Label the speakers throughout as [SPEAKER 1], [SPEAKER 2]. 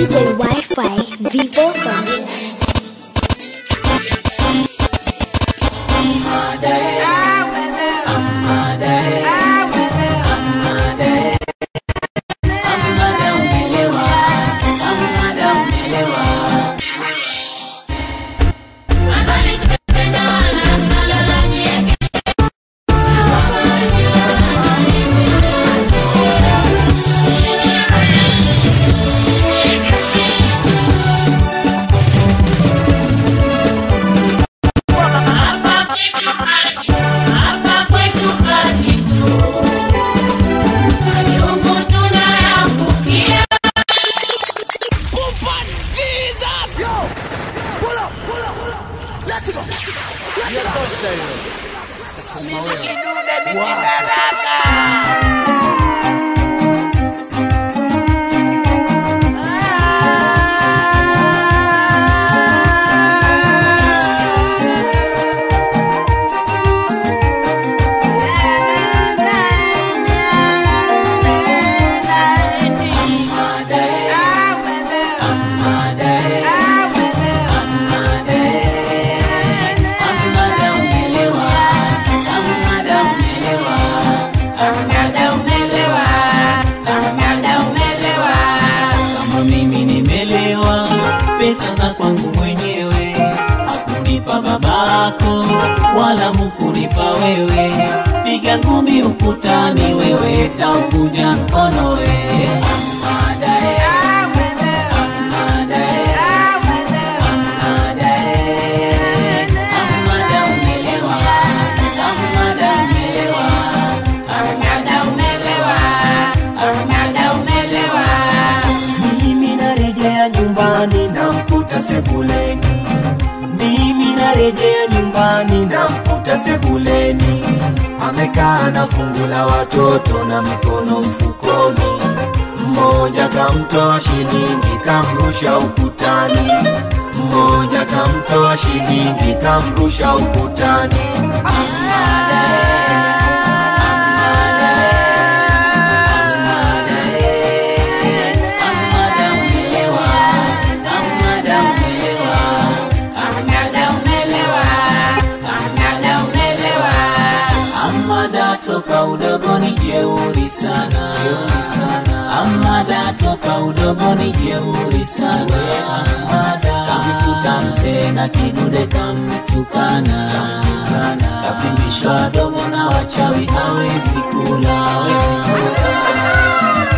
[SPEAKER 1] DJ Wi-Fi Vivo Connect.
[SPEAKER 2] kama mimi nimelewa pesa za kwangu mwenyewe hakunipa babako wala hukunipa wewe piga ngumi ukutani wewe taukuja mkono we Amadae, amadae, amadae, amada umelewa, amada umelewa, amada umelewa, amada umelewa. Mimi narejea nyumbani na mkuta sebuleni, mimi narejea nyumbani na mkuta sebuleni, amekaa na fungu la watoto na mikono mfukoni, mmoja kamtoa shilingi kamrusha ukutani, mmoja kamtoa shilingi kamrusha ukutani. Amada toka udogoni jeuri sana, jeuri sana. Amada toka udogoni jeuri sana. Amada kamkuta msee na kidude kamtukana, kapimbishwa domo na wachawi hawezi kula, hawezi kula.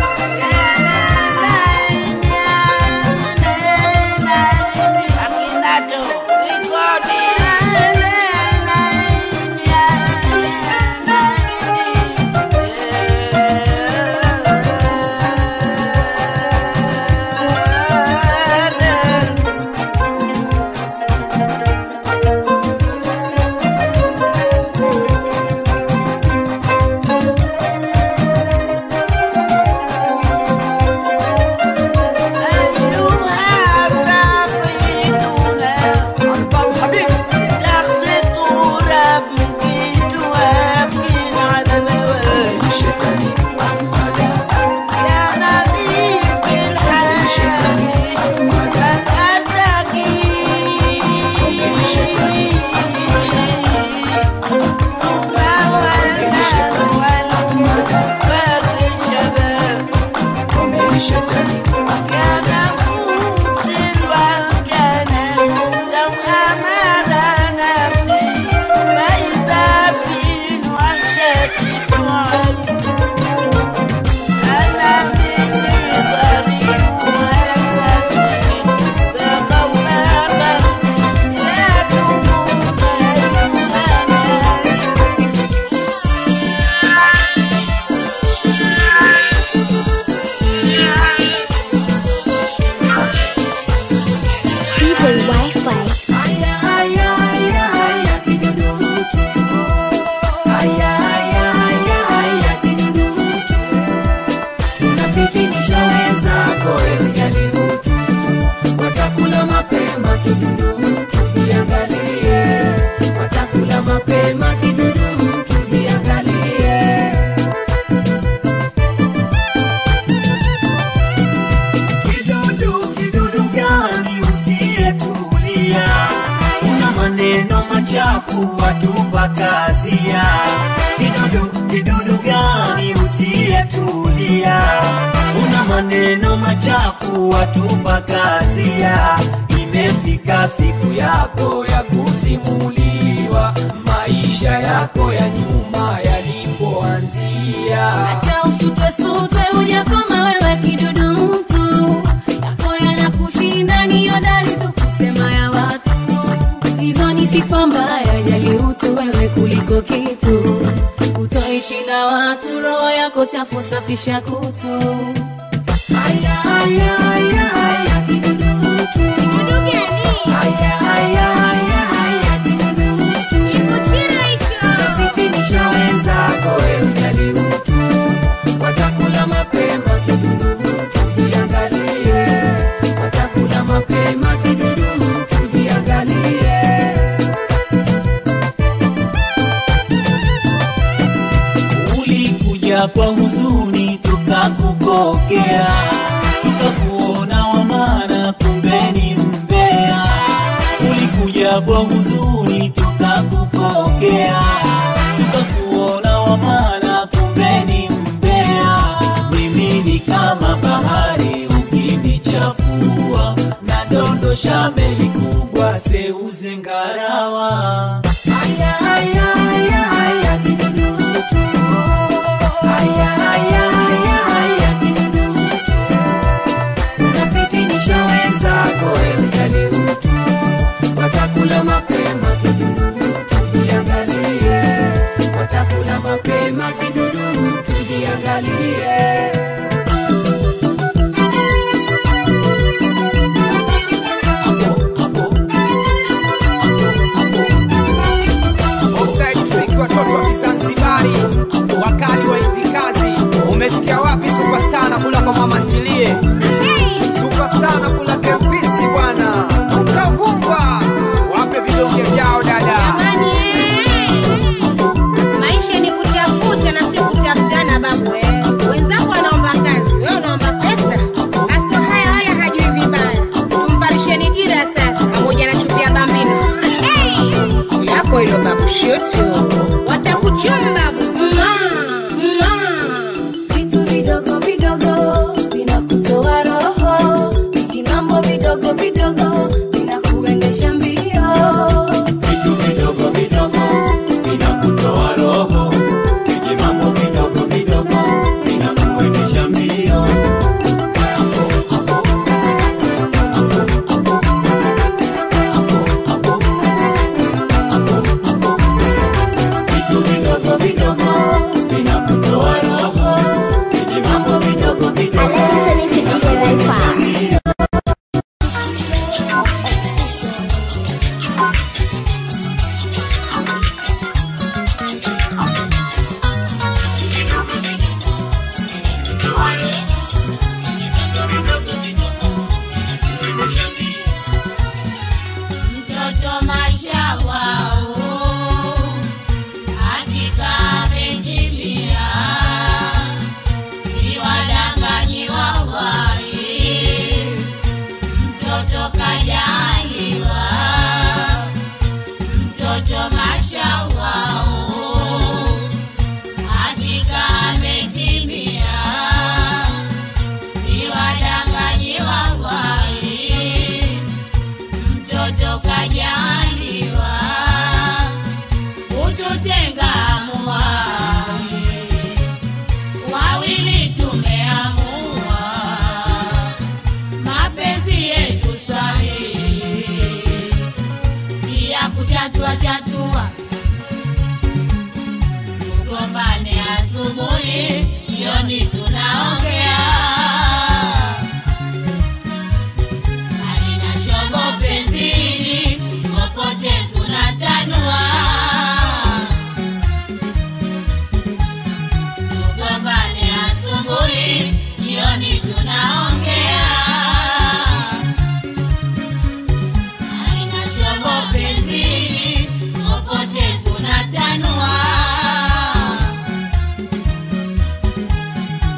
[SPEAKER 2] Shetani Amada, Shetani Amada, Shetani
[SPEAKER 3] Yeah. machafu watupa kazia. Kidudu, kidudu gani usiyetulia? Una maneno machafu watupa kazia. Imefika siku yako ya kusimuliwa maisha yako ya nyuma yalipoanzia.
[SPEAKER 4] Acha usutwe sutwe uja kama wewe kidudu mtu yako yanakushinda ni hodari tu kusema ya watu hizo ni sifa mbaya jali utu wewe kuliko kitu utoishi na watu roho yako chafu safisha kutu
[SPEAKER 3] Aya, aya, aya, aya, kidudu mtu.
[SPEAKER 5] Kidudu gani?
[SPEAKER 3] Aya, aya, aya, aya, kidudu mtu.
[SPEAKER 5] Kikuchira hicho.
[SPEAKER 3] Fitinisha wenzako we mjali utu, watakula mapema kidudu mtu, jiangalie. Watakula mapema kidudu mtu, jiangalie. Ulikuja kwa huzuni tukakupokea, tukakuona wa maana, kumbe ni mbea. Ulikuja kwa huzuni tukakupokea, tukakuona wa maana, kumbe ni mbea. Mimi ni kama bahari ukinichafua, nadondosha meli kubwa seuze ngarawa. Aya, aya, aya, aya, kidudu mtu. Aya, aya, aya, aya, kidudu mtu. Unafitinisha wenzako we mjali utu, watakula mapema kidudu mtu, jiangalie. Watakula mapema kidudu mtu, jiangalie. Hapo, hapo. Hapo, hapo.
[SPEAKER 6] Offside trick watoto wa Kizanzibari, wakali wa hizi kazi. Umesikia wapi superstar na kula kwa mama ntilie? Superstar na kula kempiski bwana, ukavumba wape vidonge vyao dada.
[SPEAKER 5] Jamani, eh. Maisha ni kutafuta na si kutafutana babu eh. Wenzako wanaomba kazi, wewe unaomba pesa. Aso haya wala hajui vibaya. Tumfarisheni dira sasa pamoja na chupi ya bambino. Eh. Yako hilo babu shoto. Watakuchoma babu. Mwah, mwah.
[SPEAKER 4] vitu vidogo vidogo vinakutoa roho vijimambo vidogo vidogo vinakuendesha mbio
[SPEAKER 3] Vitu vidogo vidogo vinakutoa roho, viji mambo vidogo vidogo vinakuendesha mbio. Hapo, hapo. Hapo, hapo. Hapo, hapo. Hapo, hapo. Vitu vidogo vidogo vinakutoa roho, viji mambo vidogo vidogo
[SPEAKER 1] I love listening to DJ
[SPEAKER 3] vinakuendesha
[SPEAKER 1] Wi-Fi.
[SPEAKER 3] mbio.
[SPEAKER 7] mtoto mashallah hakika ametimia si wadanganyi wawahi mtoto kajaliwa mtoto mashallah hakika ametimia si wadanganyi wawahi mtoto kajaliwa kututenga muwai wawili tumeamua mapenzi yetu swahili si ya kuchatua chatua tugombane asubuhi jioni tunaongea halina shobo penzini popote tunatanua tugombane asubuhi jioni tunaongea halina shobo penzini popote tunatanua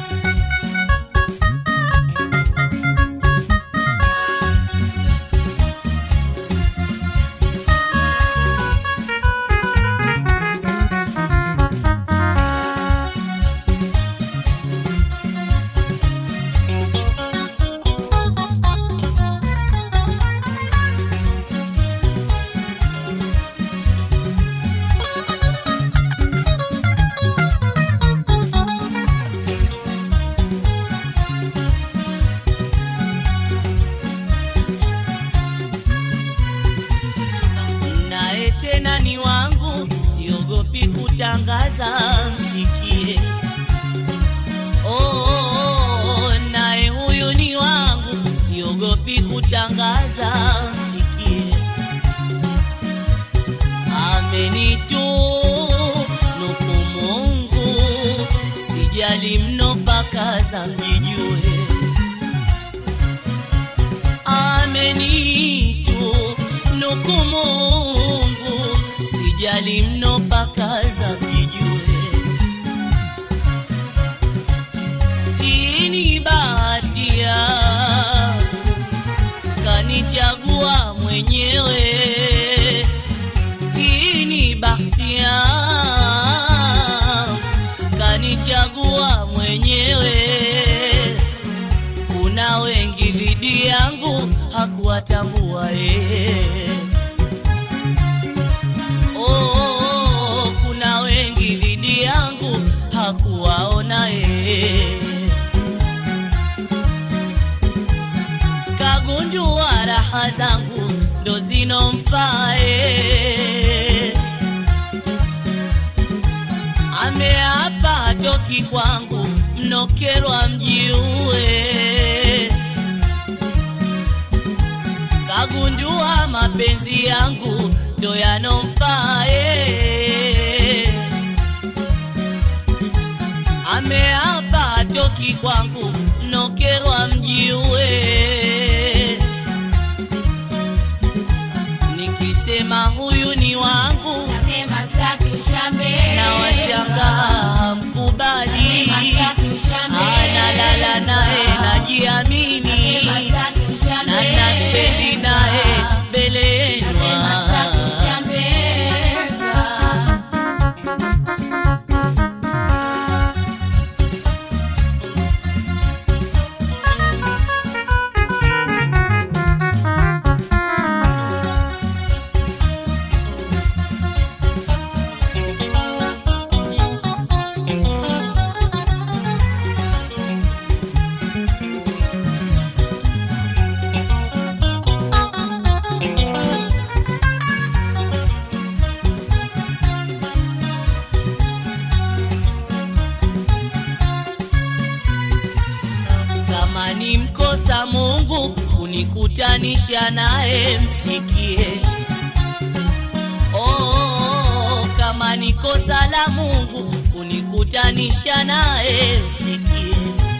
[SPEAKER 8] kutangaza msikie oh, naye huyu ni wangu siogopi kutangaza msikie amenitunuku Mungu sijali mno mpaka za mjijue amenitunuku Mungu sijali mno mpaka za mjijue hii ni bahati yangu kanichagua mwenyewe hii ni bahati yangu kanichagua mwenyewe kuna wengi dhidi yangu hakuwatambua yeye oh, kuna wengi dhidi yangu hakuwaona yeye kagundua raha zangu ndo zinomfae ameapa hatoki kwangu mnokerwa mjiue kagundua mapenzi yangu ndo yanomfae ameapa hatoki kwangu mnokerwa mjiue nikisema huyu ni wangu
[SPEAKER 7] Nasema sitaki ushambe.
[SPEAKER 8] na washangaa mkubali
[SPEAKER 7] Nasema sitaki ushambe.
[SPEAKER 8] analala naye najiamini
[SPEAKER 7] Nasema sitaki ushambe.
[SPEAKER 8] na naspendi naye mbele
[SPEAKER 7] Nasema sitaki
[SPEAKER 8] yenwa
[SPEAKER 7] ushambe.
[SPEAKER 8] kama ni mkosa Mungu kunikutanisha naye msikie. Oh, kama ni kosa la Mungu kunikutanisha naye msikie.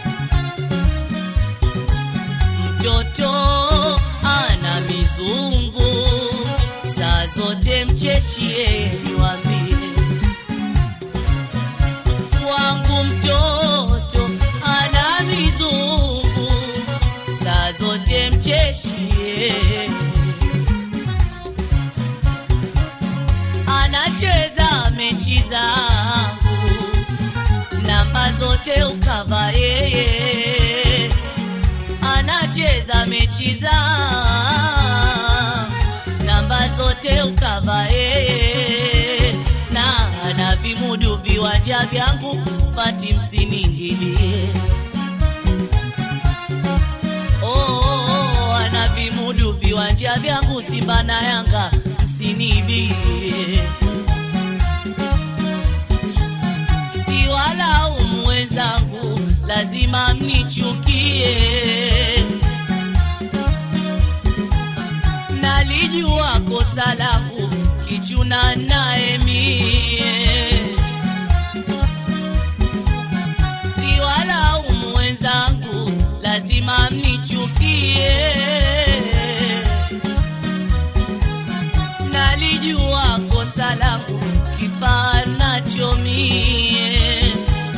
[SPEAKER 8] Mtoto ana mizungu saa zote mcheshie, niwambie wangu mtoto ana mizungu saa zote mcheshie anacheza mechi zangu namba zote ukava yeye anacheza mechi zangu namba zote ukava yeye na ana vimudu viwanja vyangu pati msiningilie oh, ana vimudu viwanja vyangu Simba na Yanga msinibie si walaumu wenzangu lazima mnichukie nalijua kosa langu kichuna naye mie si walaumu wenzangu lazima mnichukie nalijua kosa langu kifaa nacho mie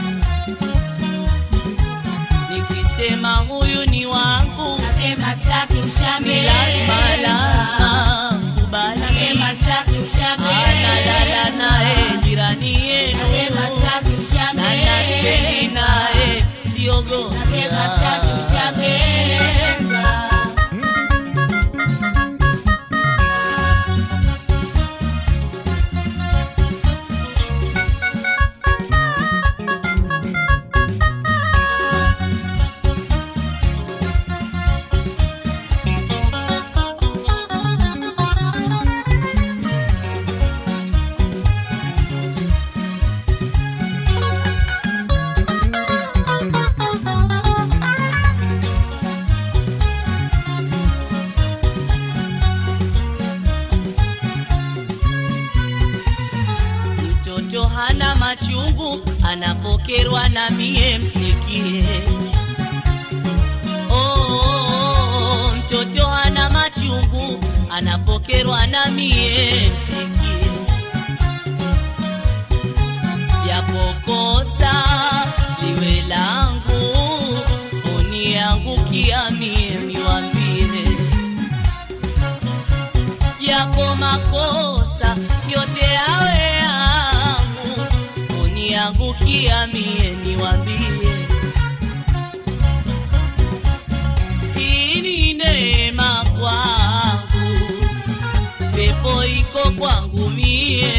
[SPEAKER 8] nikisema huyu ni wangu
[SPEAKER 7] Nasema sitaki ushambe.
[SPEAKER 8] ni lazima lazima kubali
[SPEAKER 7] Nasema sitaki ushambe.
[SPEAKER 8] analala naye jirani yenu
[SPEAKER 7] Nasema sitaki ushambe.
[SPEAKER 8] na naspendi naye siogopa
[SPEAKER 7] Nasema sitaki ushambe.
[SPEAKER 8] hana machungu anapokerwa na mie msikie oh, oh, oh, mtoto hana machungu anapokerwa na mie msikie japokosa liwe langu uniangukia mie niwambie japo makosa yote yawe yangu uniangukia mie niwambie hii ni neema kwangu pepo iko kwangu mie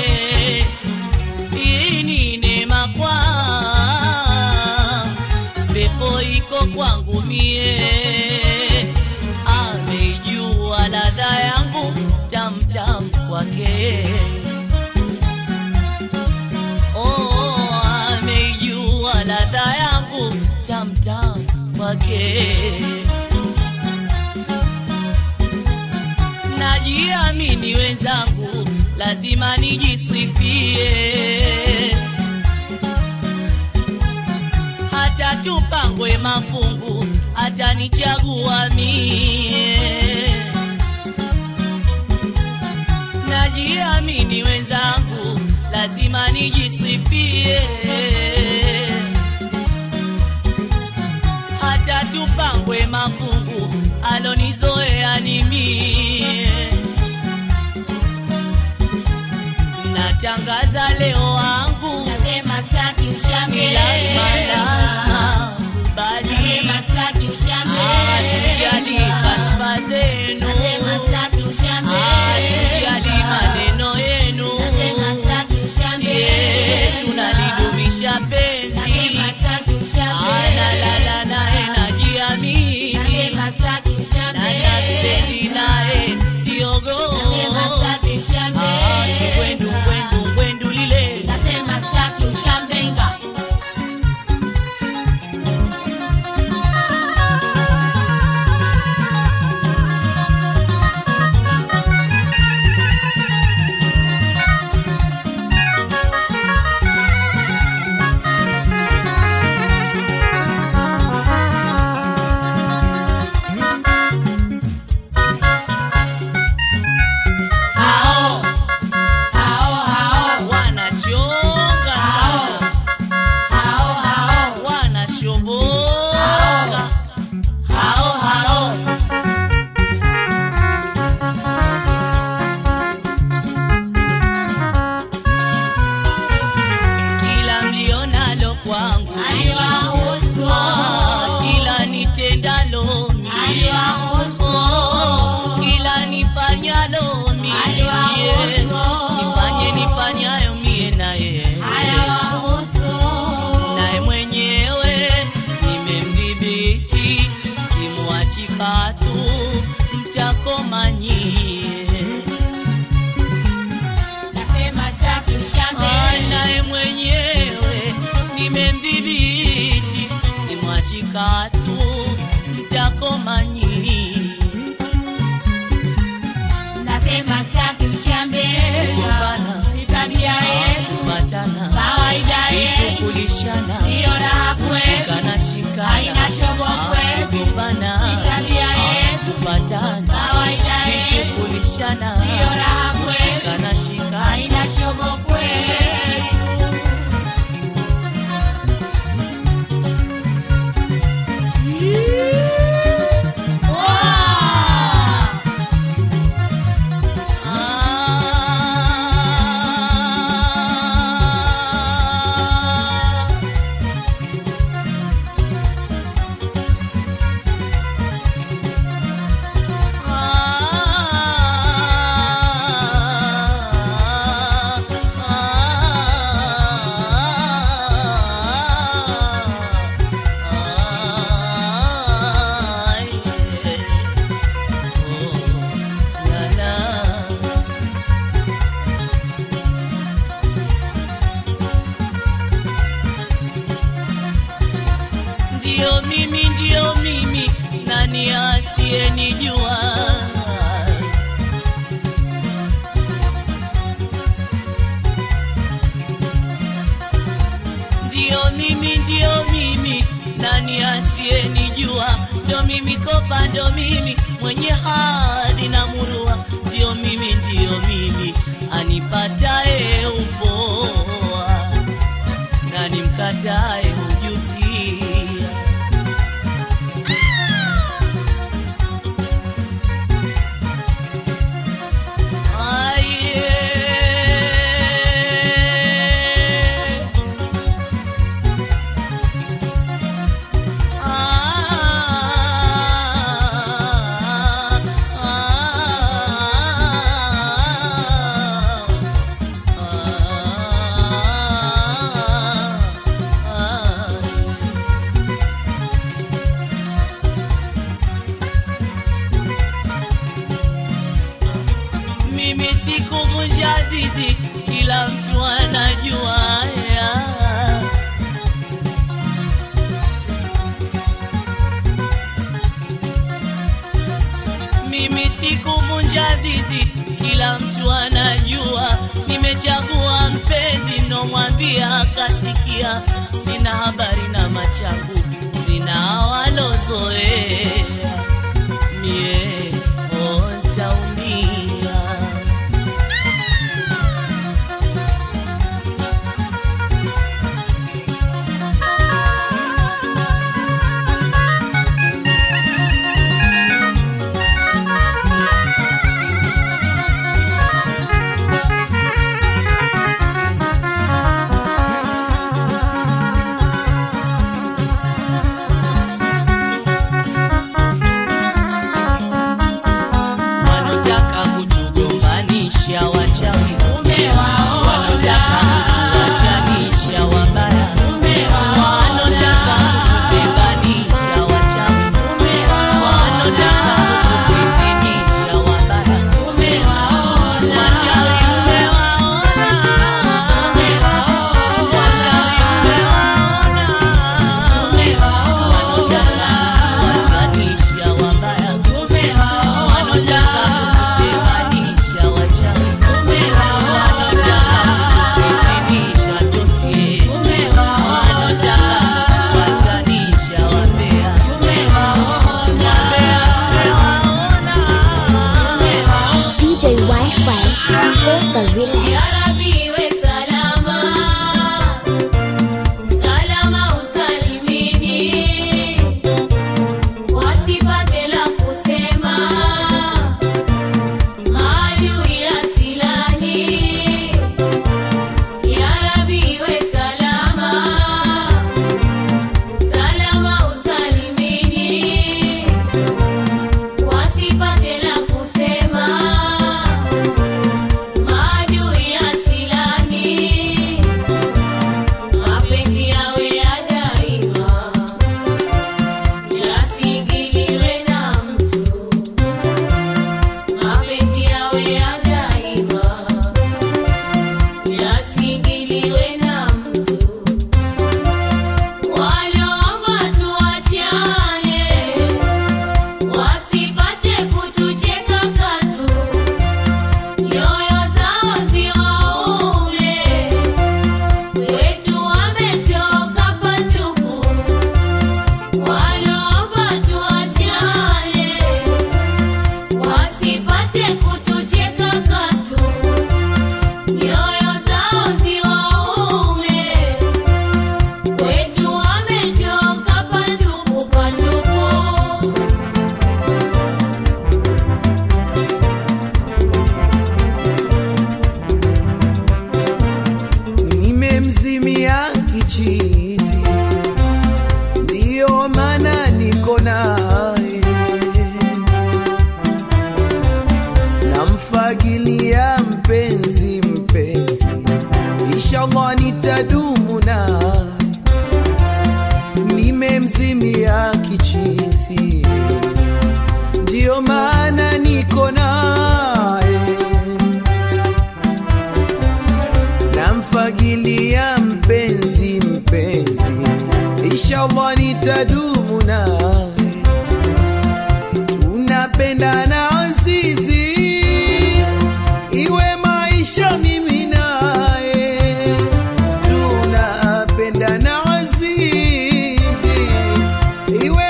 [SPEAKER 8] hii ni neema kwangu pepo iko kwangu mie ameijua ladha yangu tamtam kwake oh, ameijua ladha yangu tamtam kwake najiamini wenzangu lazima nijisifie hata tupangwe mafungu atanichagua mie najiamini wenzangu lazima nijisifie hata tupangwe mafungu alonizoea ni mie natangaza leo wangu
[SPEAKER 7] Nasema staki
[SPEAKER 8] ni
[SPEAKER 7] ushambe.
[SPEAKER 8] lazima lazima kubali
[SPEAKER 7] Nasema staki ushambe.
[SPEAKER 8] hatujali kashfa zenu
[SPEAKER 7] Nasema staki ushambe.
[SPEAKER 8] hatujali maneno yenu
[SPEAKER 7] Nasema staki ushambe.
[SPEAKER 8] sie tunalidumisha penzi
[SPEAKER 7] Nasema staki ushambe.
[SPEAKER 8] analala naye najiamini
[SPEAKER 7] Nasema staki ushambe.
[SPEAKER 8] na naspendi naye siogo
[SPEAKER 7] Nasema staki ushambe.
[SPEAKER 8] kwendu kwendu kwendu lile
[SPEAKER 7] Nasema staki ushambenga. Hao. Hao, hao.
[SPEAKER 8] wanachonga sana
[SPEAKER 7] Hao, hao.
[SPEAKER 8] wanashoboka hao hao kila mlionalo kwangu
[SPEAKER 7] Aliwahusu.
[SPEAKER 8] Ah, kila nitendalo mie
[SPEAKER 7] Aliwahusu.
[SPEAKER 8] Oh, kila nifanyalo mie
[SPEAKER 7] Aliwahusu.
[SPEAKER 8] nifanye nifanyayo mie naye
[SPEAKER 7] Aliwahusu.
[SPEAKER 8] naye mwenyewe nimemdhibiti simwachi katu mtakomanyie
[SPEAKER 7] Nasema staki ushambe.
[SPEAKER 8] naye mwenyewe nimemdhibiti simwachi katu mtakomanyie
[SPEAKER 7] Nasema staki ushambe.
[SPEAKER 8] Kugombana.
[SPEAKER 7] Si tabia yetu.
[SPEAKER 8] kupatana
[SPEAKER 7] Kawaida yetu.
[SPEAKER 8] kukulishana
[SPEAKER 7] Ndiyo raha kwetu.
[SPEAKER 8] kushikana shikana
[SPEAKER 7] Haina shobo kwetu.
[SPEAKER 8] kugombana
[SPEAKER 7] Si tabia yetu.
[SPEAKER 8] kupatana
[SPEAKER 7] Kawaida yetu.
[SPEAKER 8] kukulishana
[SPEAKER 7] Ndiyo raha kwetu.
[SPEAKER 8] kushikana shikana
[SPEAKER 7] Haina shobo kwetu. Wow!
[SPEAKER 8] Ah. Ndio mimi, ndio mimi, nani asiyenijua? asiyenijua ndo mimi kopa ndo mimi mwenye hadi na murua ndio mimi ndio mimi anipataye upoa na nimkataye hujutia Aye. Ah, ah, ah, ah. mimi sikuvunja zizi, kila mtu anajua ya. Mimi sikuvunja zizi, kila mtu anajua. Nimechagua mpenzi, nomwambia akasikia. Sina habari na machangu, sina walozoea mie oh, ntaumia. Wanotaka kutugombanisha wachawi, wanotaka kutuachanisha wabaya, wanotaka kututenganisha wachawi, wanotaka kutufitinisha wabaya. Wachawi mmewaona, wachawi mmewaona, wanotaka kutuachanisha wabaya wanotaka kututenganisha wachawi, wanotaka kutufitinisha totie, wanotaka kutuachanisha wambea, wambea mmewaona
[SPEAKER 1] DJ Wi-Fi, Vivo the realest.
[SPEAKER 4] Yarabiwe salama, salama usalimini, wasipate la kusema, maadui asilani. Yarabiwe salama, salama usalimini, wasipate la kusema maadui asilani, mapenzi yawe ya daima, yasingiliwe na mtu. Mapenzi yawe ya daima, yasingiliwe na mtu. Waliomba tuachane, wasipate kutucheka katu nyoyo zao ziwaume, wetu wametoka patupu. Waliomba tuachane, wasipate kutucheka katu. Nyoyo zao ziwaume, wetu wametoka patupu patupu.
[SPEAKER 9] nimemzimia kichizi, ndiyo maana niko naye, namfagilia mpenzi mpenzi, inshallah nitadumu naye, nimemzimia kichizi, ndiyo maana niko naye namfagilia mpenzi mpenzi, inshallah nitadumu naye, tunapendana azizi, iwe maisha mimi naye, tunapendana azizi, iwe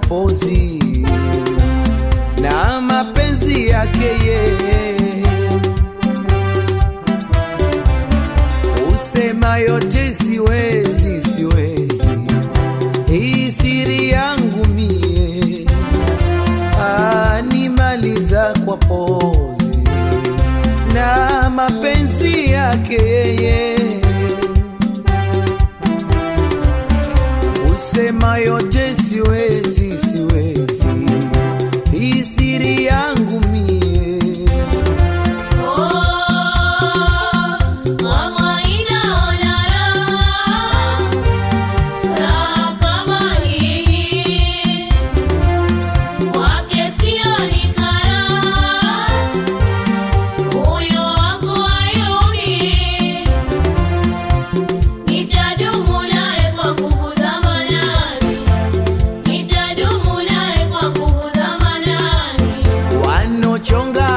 [SPEAKER 9] pozi na mapenzi yake yeye usema yote siwezi siwezi hii siri yangu mie animaliza kwa pozi na mapenzi yake yeye usema yote siwezi siwezi hii siri yangu mie
[SPEAKER 4] Nitadumu naye kwa nguvu za manani, nitadumu naye kwa nguvu za manani.
[SPEAKER 9] wanochonga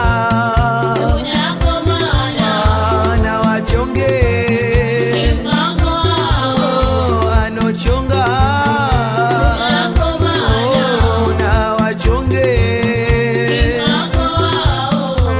[SPEAKER 4] Tunakomana,
[SPEAKER 9] na wachonge
[SPEAKER 4] mpango wao,
[SPEAKER 9] Oh, anochonga
[SPEAKER 4] tunakomana,
[SPEAKER 9] Oh, na wachonge
[SPEAKER 4] mpango wao.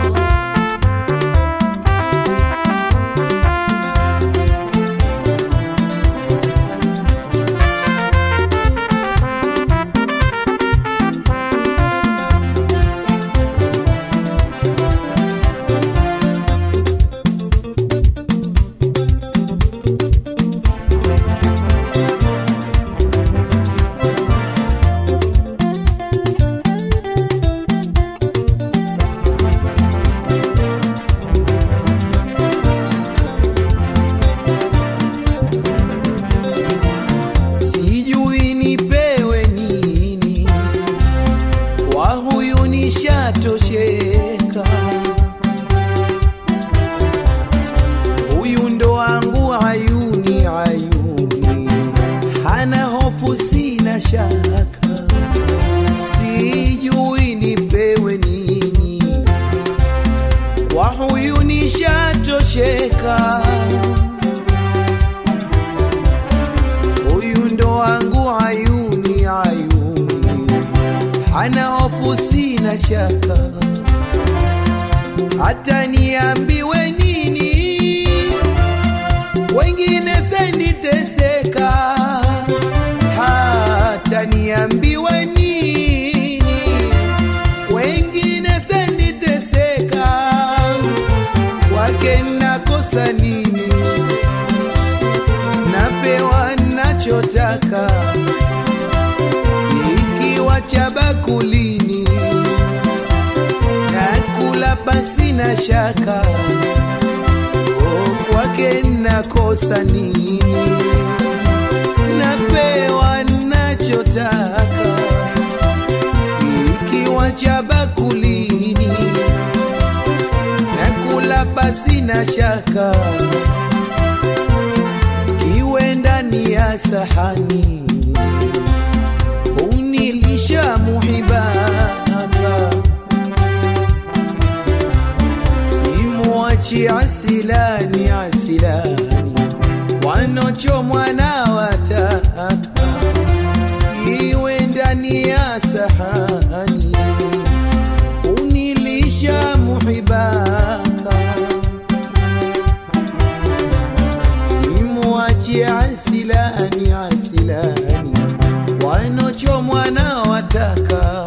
[SPEAKER 9] sijui nipewe nini kwa huyu nishatosheka huyu ndo wangu ayuni ayuni hana hofu sina shaka sijui nipewe nini kwa huyu nishatosheka huyu ndo wangu ayuni ayuni hana hofu sina shaka hata niambiwe nini wengine senditeseka hata niambiwe nini wengine senditeseka kwake nakosa nini napewa nachotaka ikiwa cha bakulini nakula basi na shaka o kwake nakosa nini napewa nachotaka ikiwa cha bakulini nakula basi na shaka kiwe ndani ya sahani unilisha muhibaka simwachi asilani asilani wanochomwa na wataka iwe ndani ya sahani unilisha muhibaka simwachi asilani asilani wanochomwa na wataka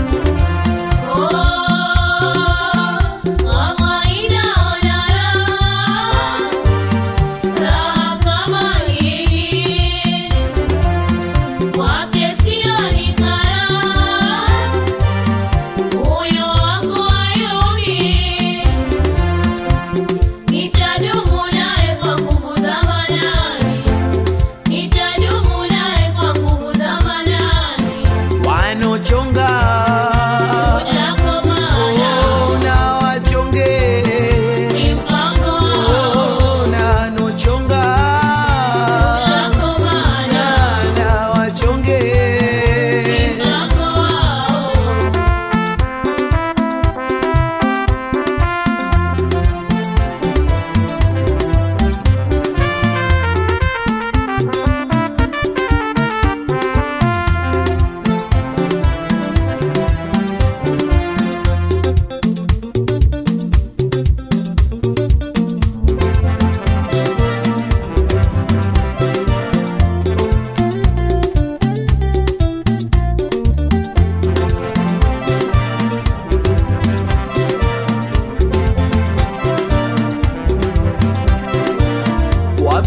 [SPEAKER 4] Nitadumu naye kwa nguvu za manani, nitadumu naye kwa nguvu za manani.
[SPEAKER 9] wanochonga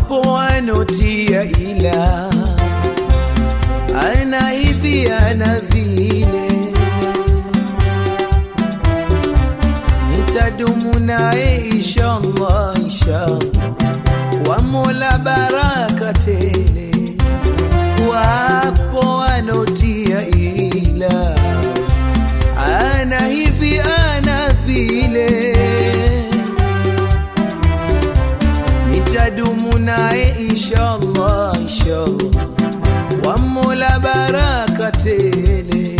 [SPEAKER 9] wapo wanotia ila ana hivi ana vile nitadumu naye inshallah inshallah kwa mola baraka tele wapo wanotia ila ana hivi ana vile nitadumu naye inshallah inshallah kwa mola baraka tele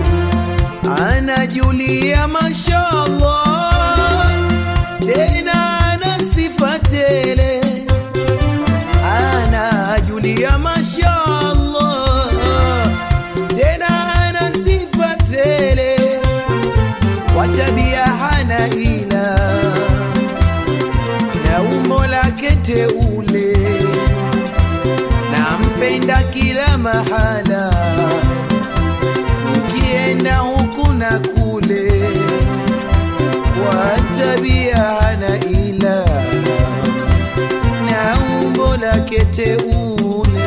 [SPEAKER 9] anajulia mashallah tena ana sifa tele anajulia mashallah tena ana sifa tele kwa tabia hana ila na umbo lake teule nampenda kila mahala nikienda huku na kule kwa tabia hana ila na umbo lake teule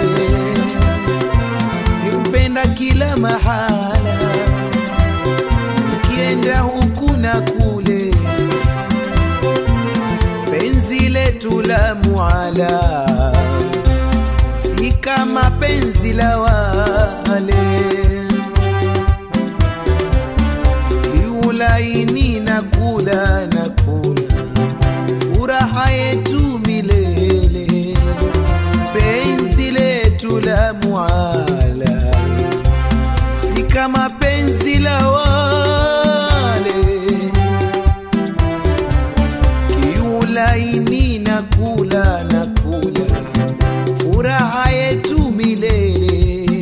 [SPEAKER 9] nimpenda kila mahala nikienda huku na kule penzi letu la muala si kama penzi la wale kiulaini na kula na kula furaha yetu milele penzi letu la muala si kama penzi la wale kiulaini na kula na kula furaha yetu milele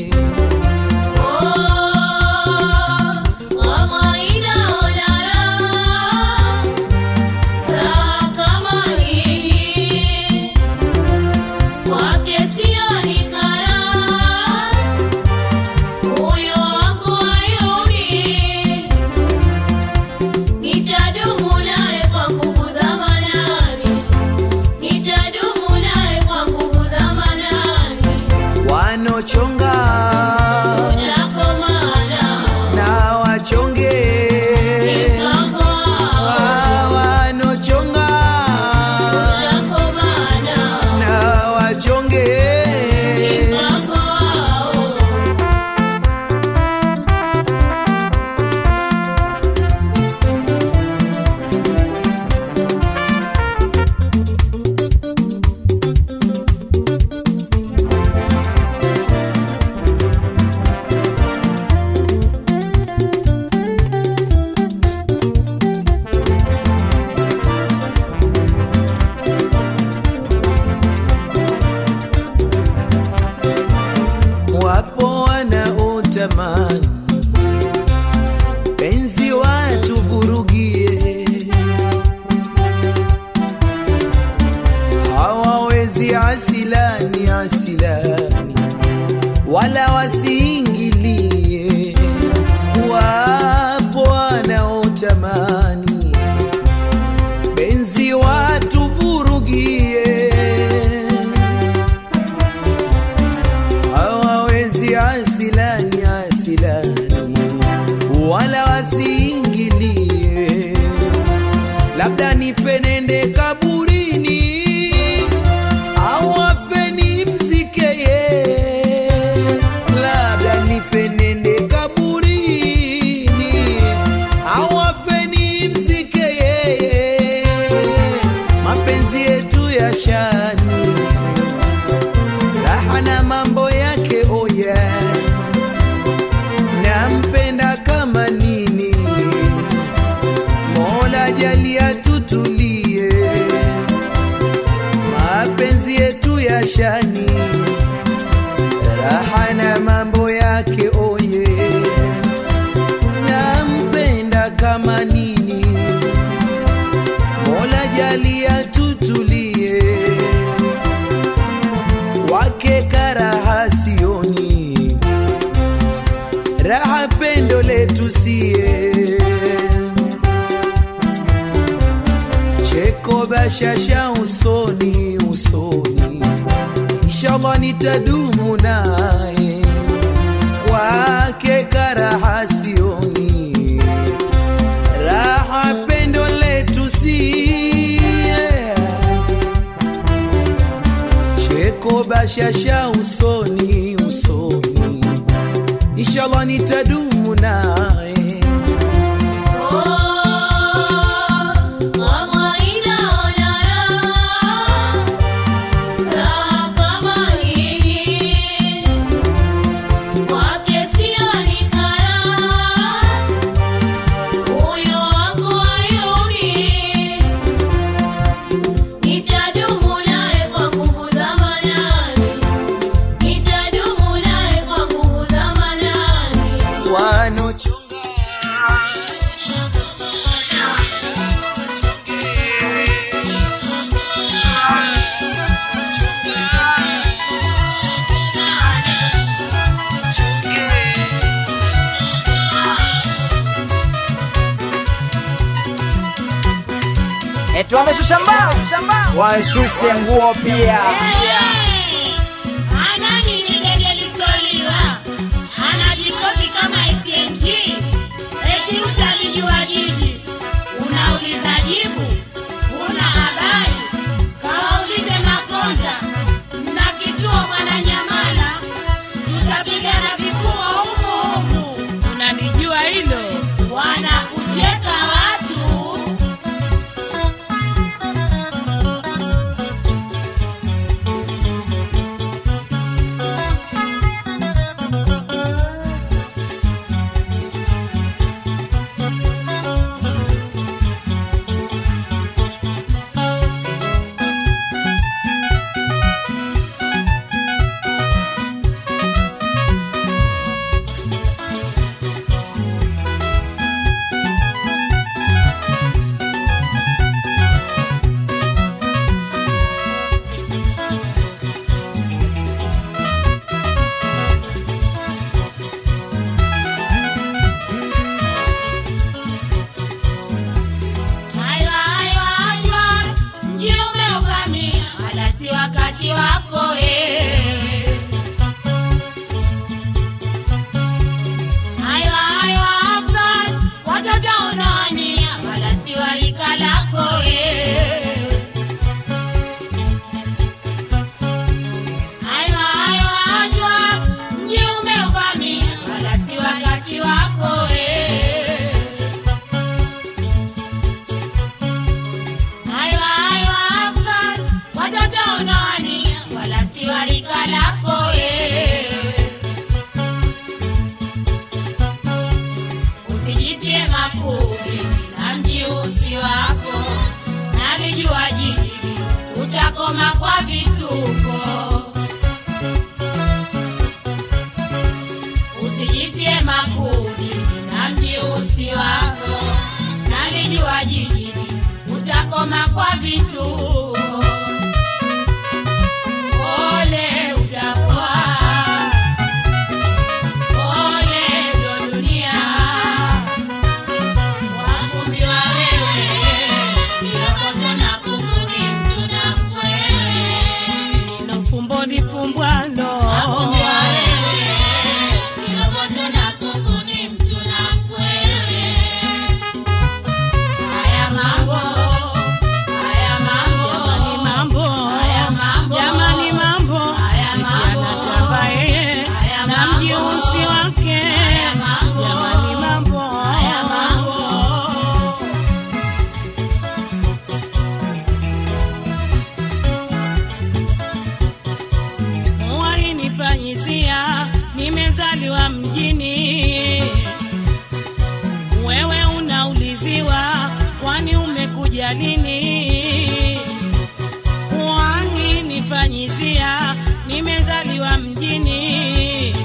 [SPEAKER 4] Nitadumu naye kwa nguvu za manani, nitadumu naye kwa nguvu za manani.
[SPEAKER 9] wanochonga
[SPEAKER 4] Utakomana
[SPEAKER 9] na wachonge
[SPEAKER 4] mpango wao,
[SPEAKER 9] Ah, wanochonga
[SPEAKER 4] utakomana
[SPEAKER 9] na wachonge
[SPEAKER 4] mpango wao.
[SPEAKER 9] wapo wanaotamani penzi watu vurugie hawawezi asilani asilani wala wasiingilie wapo wanaotamani penzi watu vurugie hawawezi asilani asilani wala wasiingilie labda nifenende kaburini au afeni mzikeye labda nifenende kaburini au afeni mzikeye mapenzi yetu ya shani raha na mambo yake oya nampenda kama nini mola jalia tutulie mapenzi yetu ya shani raha na mambo yake oye nampenda kama nini mola jalia tutulie wake karaha sioni raha pendo letu sie cheko bashasha usoni usoni nitadumu naye kwake karaha sioni raha pendo letu si cheko bashasha usoni usoni inshallah nitadumu naye
[SPEAKER 4] Nitadumu naye kwa nguvu za manani, nitadumu naye kwa nguvu za manani.
[SPEAKER 9] wanochunga
[SPEAKER 6] eti wameshusha mbao washushe nguo pia
[SPEAKER 7] Anani ni dege lisoliwa, anajikopi kama SMG. Eti utalijua jiji, unauliza jibu, una habari. Kawaulize Makonda na kituo Mwananyamala, tutapigana vikubwa humu humu. Unalijua hilo? Wanakucheka watu. Aywa, aywa, aywa, mji umeuvamia, wala si wakati wako eh. Aywa, aywa, Afghan, watoto unawania, wala si wa rika lako eh. Aywa, aywa, aywa, mji umeuvamia, wala si wakati wako eh. Aywa, aywa, Afghan, watoto unawania, wala si wa rika lako eh. Usijitie makubi na mji usi wako, nalijua jiji utakoma kwa vituko. Usijitie makubi na mji usi wako, nalijua jiji utakoma kwa vituko. Ole utapoa, ole ndo dunia wakumbiwa wewe, kiroboto na kuku ni mtu na mkwewe.
[SPEAKER 3] Ino fumbo ni fumbwalo
[SPEAKER 7] Wakumbiwa wewe, kiroboto na kuku ni mtu na mkwewe. Haya mambo, haya
[SPEAKER 3] jamani
[SPEAKER 7] mambo,
[SPEAKER 3] mambo
[SPEAKER 7] haya mambo,
[SPEAKER 3] jamani mambo
[SPEAKER 7] Haya
[SPEAKER 3] eti
[SPEAKER 7] mambo.
[SPEAKER 3] anatamba yeye
[SPEAKER 7] Haya
[SPEAKER 3] na
[SPEAKER 7] mambo.
[SPEAKER 3] mjiusi wake
[SPEAKER 7] Haya mambo.
[SPEAKER 3] jamani mambo
[SPEAKER 7] haya mambo.
[SPEAKER 3] wainifanyizia nimezaliwa mjini wewe unauliziwa kwani umekuja lini wainifanyizia nimezaliwa mjini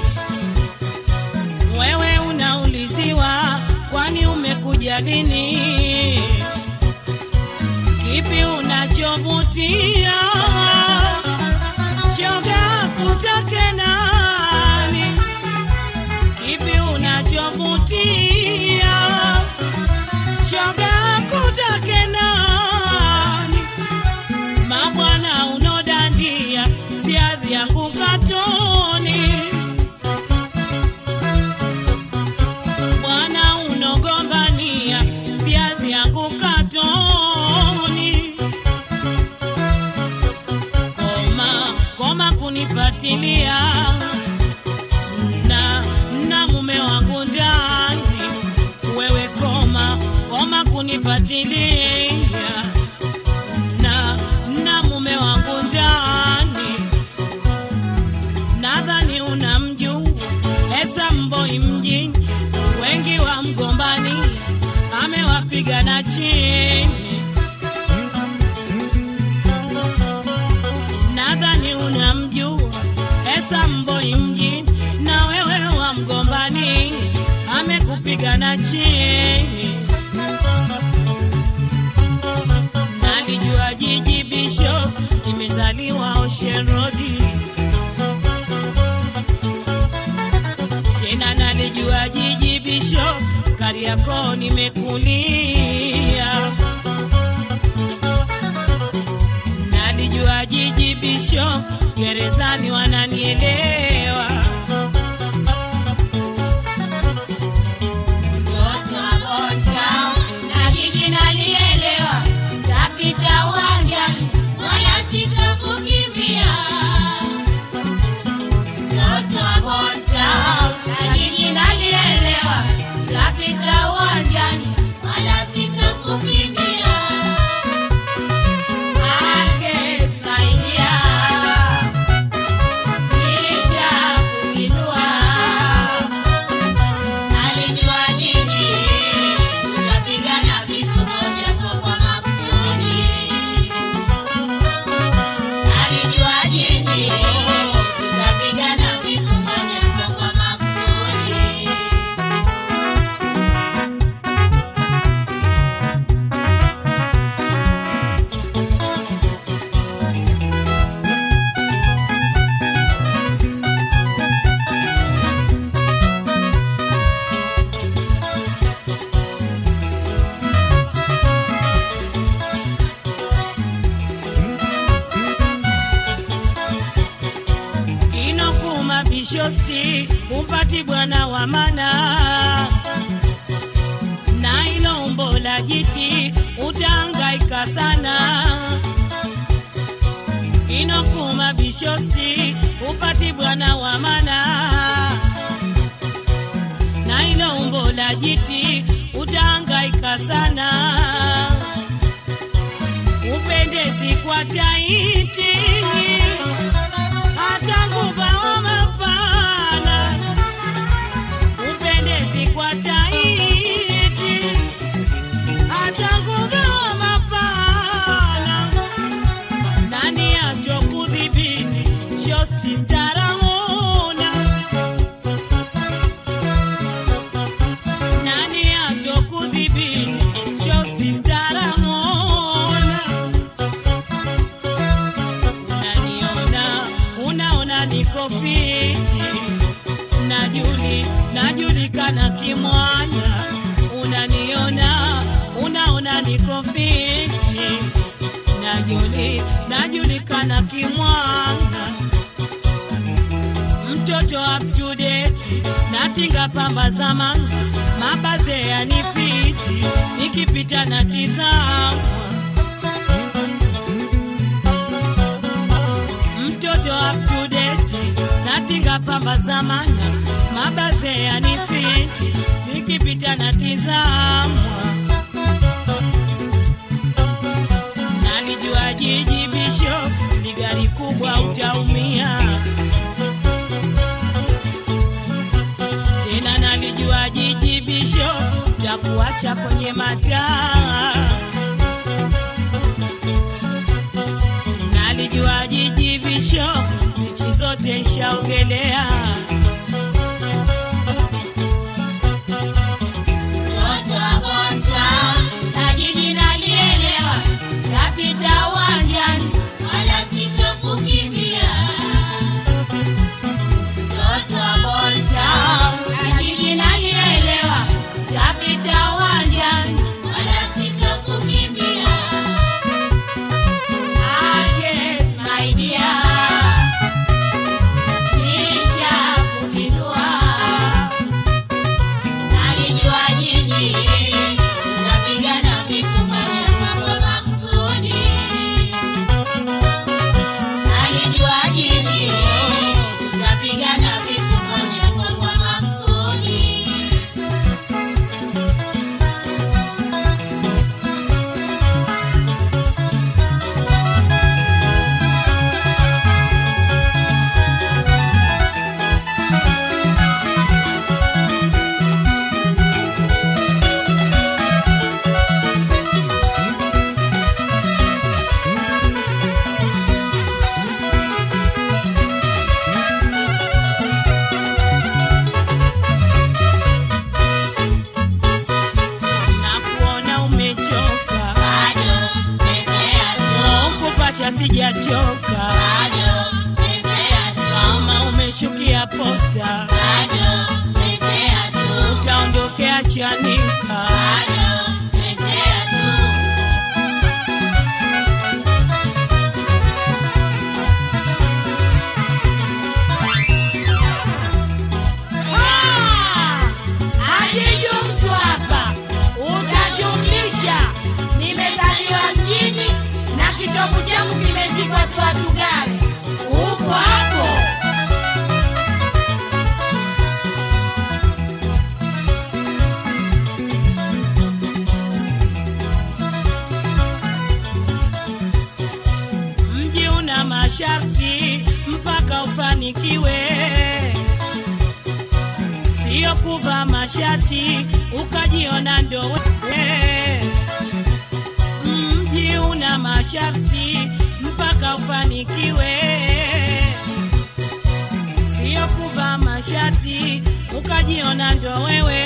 [SPEAKER 3] wewe unauliziwa kwani umekuja lini kipi unachovutia shoga kutake nani kipi
[SPEAKER 8] koma kunifuatilia na na mume wangu ndani wewe koma koma kunifuatilia na na mume wangu ndani nadhani unamjua Esa Mboi mjini, wengi wa mgombani amewapiga na chini. Nadhani unamjua Esa Mboi mjini, na wewe wa mgombani amekupiga na chini. Nalijua jiji Bishop nimezaliwa Ocean Road tena nalijua jiji Bishop Kariakoo nimekulia, nalijua jiji Bishop gerezani wananielewa.
[SPEAKER 7] Mtoto wa Bontown na jiji nalielewa, tapita uwanjani wala sitokukimbia. Mtoto wa Bontown na jiji nalielewa, tapita uwanjani wala sitokukimbia. Agnes, my dear, nishakuinua. Nalijua jiji tutapigana vitu moja kwa makusudi. Nalijua jiji tutapigana vitu moja kwa makusudi.
[SPEAKER 8] kinokuma bishosti kumpati bwana wa mana na ilo umbo la jiti utangaika sana kinokuma bishosti kupati bwana wa mana na ilo umbo la jiti utangaika sana upendezi kwa taiti hata nguva mapana upendezi kwa taiti hata nguva mapana nani acho kudhibiti shosti staramuna nani acho kudhibiti shosti staramuna unaniona unaona niko fiti najuli najulikana kimwanya unaniona unaona niko fiti najuli najulikana kimwanga mtoto up to date natinga pamba zamani mabaze yanifiti nikipita na tizamwa mtoto up to date natinga pamba zamana mabaze yanifiti nikipita na tizamwa nalijua jiji bisho ni gari kubwa utaumia tena nalijua jiji bisho takuacha kwenye mataa nalijua jiji visho mechi zote nshaogelea
[SPEAKER 7] Mtoto wa Bontown na jiji nalielewa, tapita uwanjani wala sitokukimbia. Mtoto wa Bontown na jiji nalielewa, tapita uwanjani wala sitokukimbia. Agnes, my dear, nisha
[SPEAKER 8] umechoka
[SPEAKER 7] bado mezea tu,
[SPEAKER 8] kama umeshukia posta
[SPEAKER 7] bado mezea tu,
[SPEAKER 8] utaondokea chanika
[SPEAKER 7] bado mezea tu.
[SPEAKER 8] Ajiju mtu hapa, utajumlisha. Nimezaliwa mjini na kitovu changu kimezikwa tu watu gani? Upo hapo? Mji una masharti mpaka ufanikiwe sio kuvaa mashati ukajiona ndo wewe. Mji una masharti mpaka ufanikiwe, sio kuvaa mashati ukajiona ndo wewe.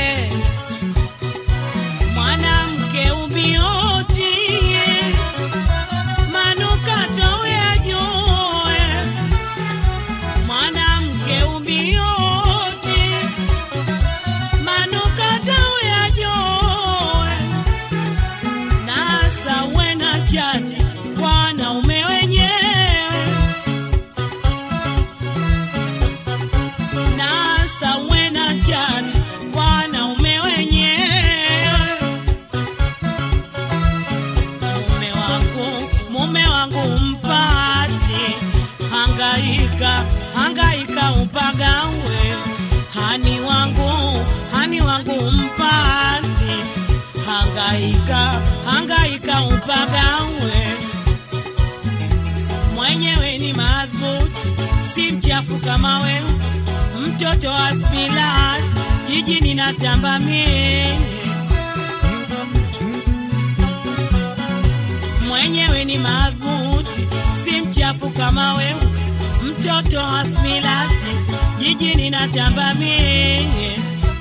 [SPEAKER 8] Mwanamke ubioti manukato uyajue mwanamke ubioti manukato uyajue nasa wena chati wanaume wenyewe nasa wena chati wanaume wenyewe mume wangu mume wangu mpati hangaika hangaika upagawe hani wangu hani wangu mpati hangaika hangaika upagawe mwenyewe ni madhubuti si mchafu kama wewe mtoto wa spilat jijini natamba mie mwenyewe ni madhubuti, si mchafu kama wewe, mtoto wa smilati, jijini natamba mie.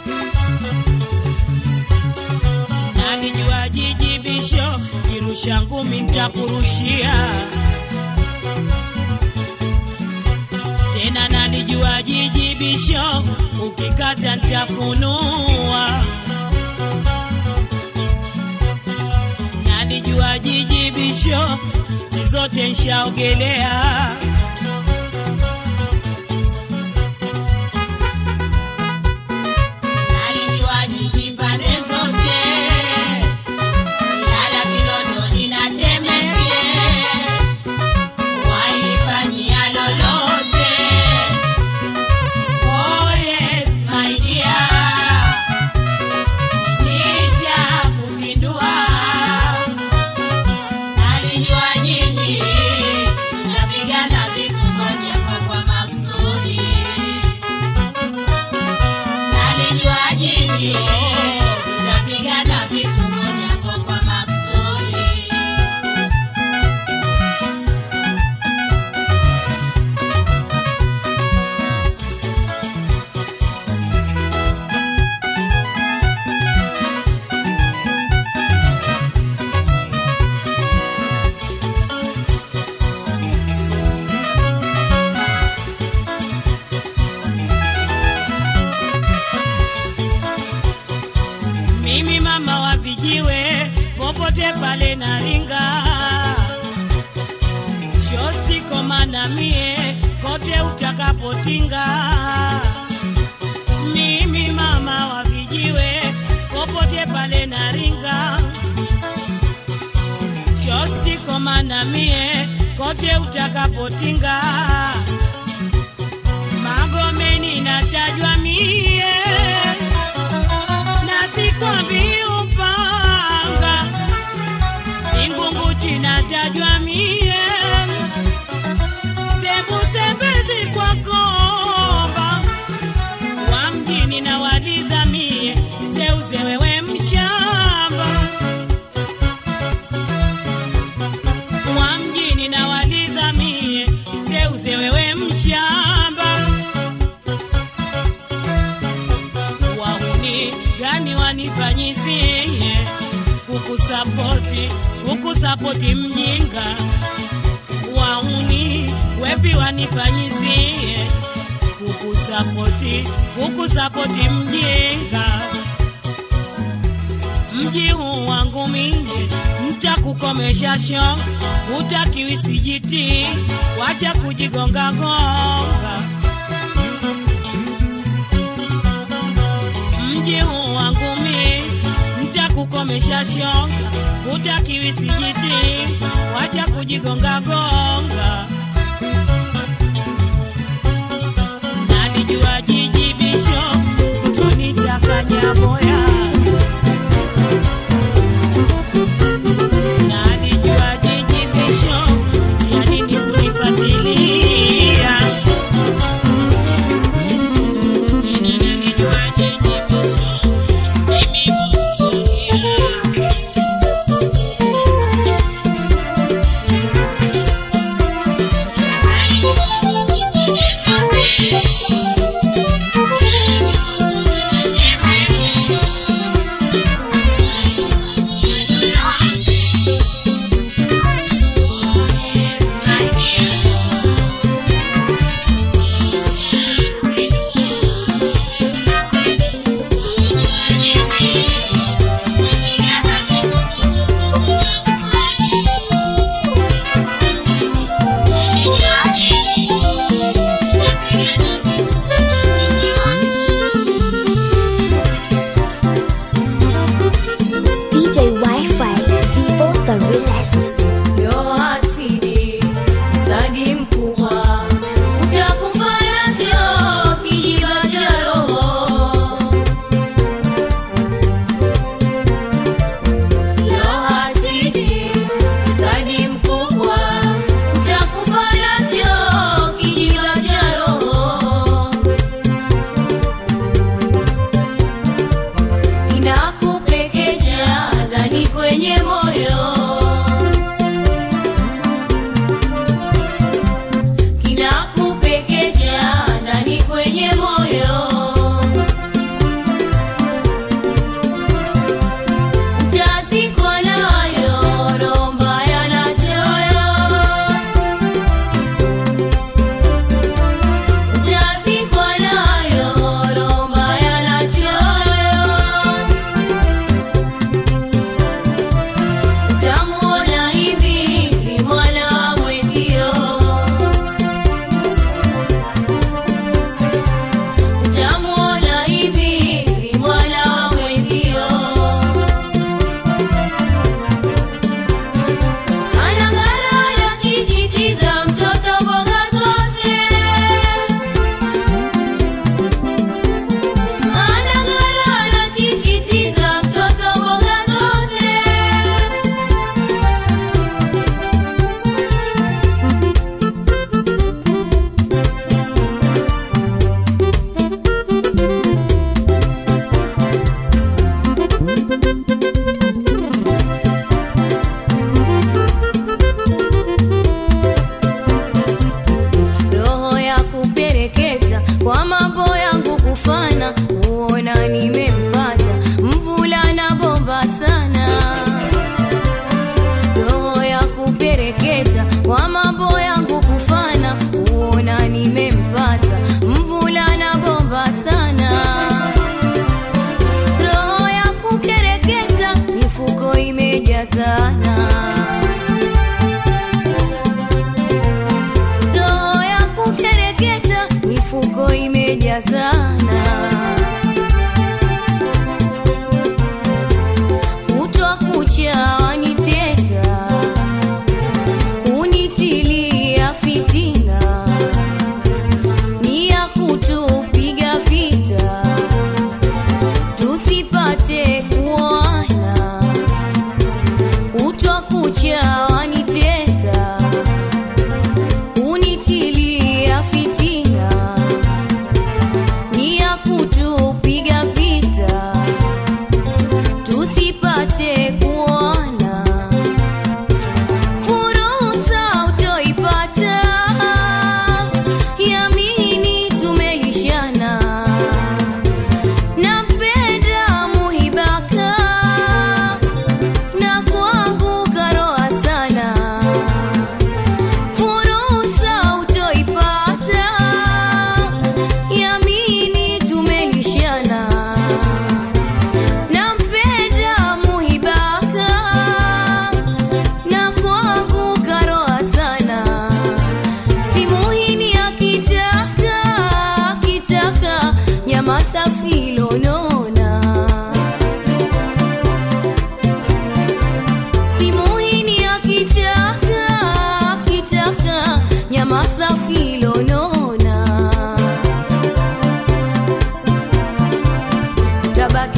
[SPEAKER 8] Nalijua jiji bisho, kirusha ngumi nitakurushia tena, nalijua jiji bisho, ukikata nitafunua nalijua jiji bisho nchi zote nshaogelea
[SPEAKER 7] Nalijua jiji pande zote, Ilala, Kinondoni na Temeke, waifanyia lolote. Oh yes, my dear, nisha kupindua. Nalijua nyinyi mnapigana vitu moja kwa kwa makusudi nalijua nyinyi tutapigana vitu moja kwa kwa makusudi.
[SPEAKER 8] mimi mama wa vijiwe popote pale naringa shosi komana mie kote utakapotinga mimi mama wa vijiwe popote pale naringa shosi komana mie kote utakapotinga magomeni natajwa mie na sikwambi upanga ingunguti natajwa mie sembusembezi kwa komba wa mjini na waliza mie seuze wewe mshamba wa mjini na waliza mie seuze wewe mshamba wahuni gani wanifanyizie kukusapoti kukusapoti mjinga wa wanifanyizie kukusapoti kukusapoti mjinga mji huu wangu mie ntakukomesha sho utakiwi sijiti wacha kujigongagonga mji huu wangu mie ntakukomesha shonga utakiwi sijiti wacha kujigongagonga nalijua jijibisho utonichakanya moya nalijua jijibisho ya nini kunifuatilia tena nalijua jijibisho mimi kuzuia
[SPEAKER 1] DJ Wi-Fi, Vivo the realest.
[SPEAKER 4] Yo hasidi, msadi mkubwa, utakufanya sio kijiba cha roho. Yo hasidi, msadi mkubwa, utakufanya sio kijiba cha roho. Inakupekeja ndani kwenye moyo kinakupekeja ndani kwenye moyo utazikwa nayo roho mbaya na choyo utazikwa nayo roho mbaya na choyo utamuona hivi hivi mwana wa mwezio utamuona hivi hivi mwana wa mwezio anang'ara anajijitiza mtoto mboga zose anang'ara anajijitiza mtoto mboga zose roho ya kupereketa kwa mambo yangu kufana huona nimempata mvulana bomba sana roho ya kupereketa kwa mambo yangu kufana huona nimempata mvulana bomba sana roho ya kukereketa mifuko imejazana roho ya kukereketa mifuko imejazana kutwa kucha waniteta kunitilia fitina ni ya kutupiga vita tusipate kuona kutwa kucha waniteta kunitilia fitina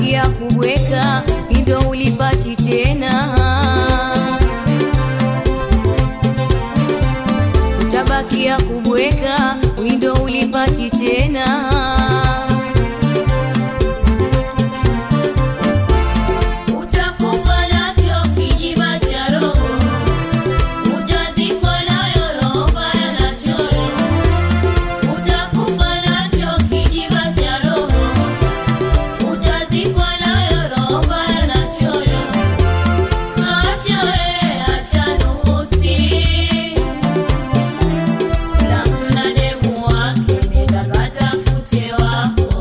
[SPEAKER 4] utabakia kubweka indo ulipati tena utabakia kubweka windo ulipati tena utakufa nacho kijiba cha roho utazikwa nayo roho mbaya na choyo utakufa nacho kijiba cha roho utazikwa nayo roho mbaya na choyo acha we acha nusi kila mtu na demu wake nenda katafute wako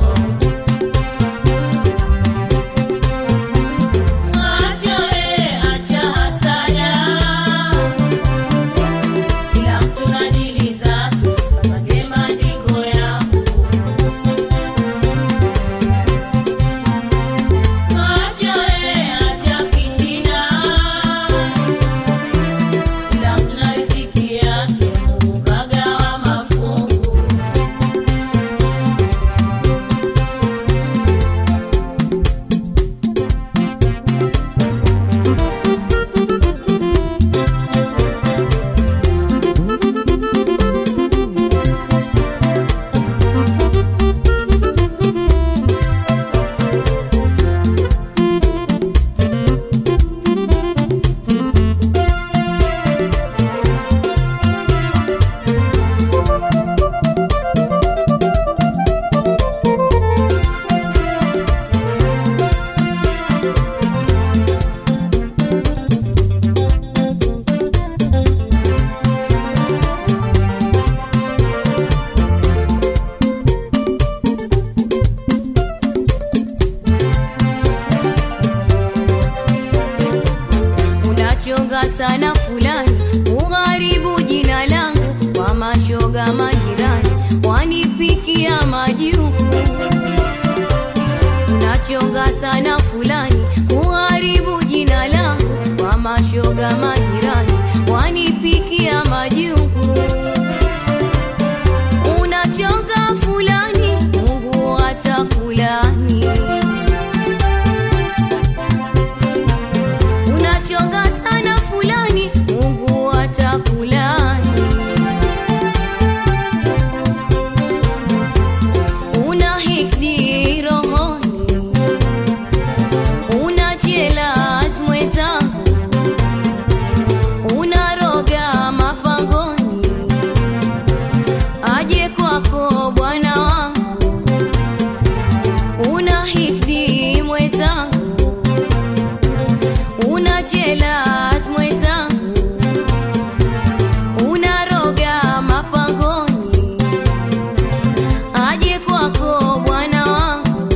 [SPEAKER 4] acha we acha hasada kila mtu na dili zake kapate maandiko yako acha we acha fitina kila mtu na riziki yake Mungu kagawa mafungu unachonga sana fulani ugharibu jina langu kwa mashoga majirani wanipikia majuku unachonga sana fulani ugharibu jina langu kwa mashoga majirani wanipikia majuku unachonga fulani mungu atakulani unachonga sana fulani mungu atakulani una hikdi rohoni una jelas mwenzangu unaroga mapangoni aje kwako bwana wangu una hikdi mwenzangu una jelas mwenzangu unaroga mapangoni aje kwako bwana wangu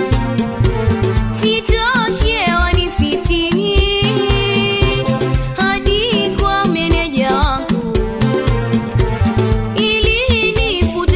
[SPEAKER 4] sitoshe wanifitini hadi kwa meneja wangu ili nifute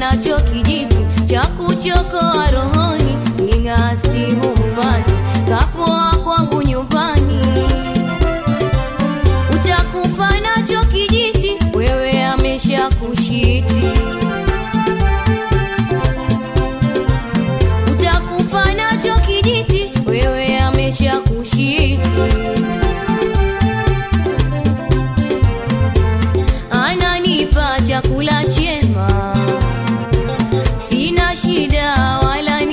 [SPEAKER 4] nacho kijipi cha kuchokoa rohoni ing'asi humpati kapoa kwangu nyumbani utakufa nacho kijiti wewe amesha kushiti utakufa nacho kijiti wewe amesha kushiti ananipa chakula chema sina shida wala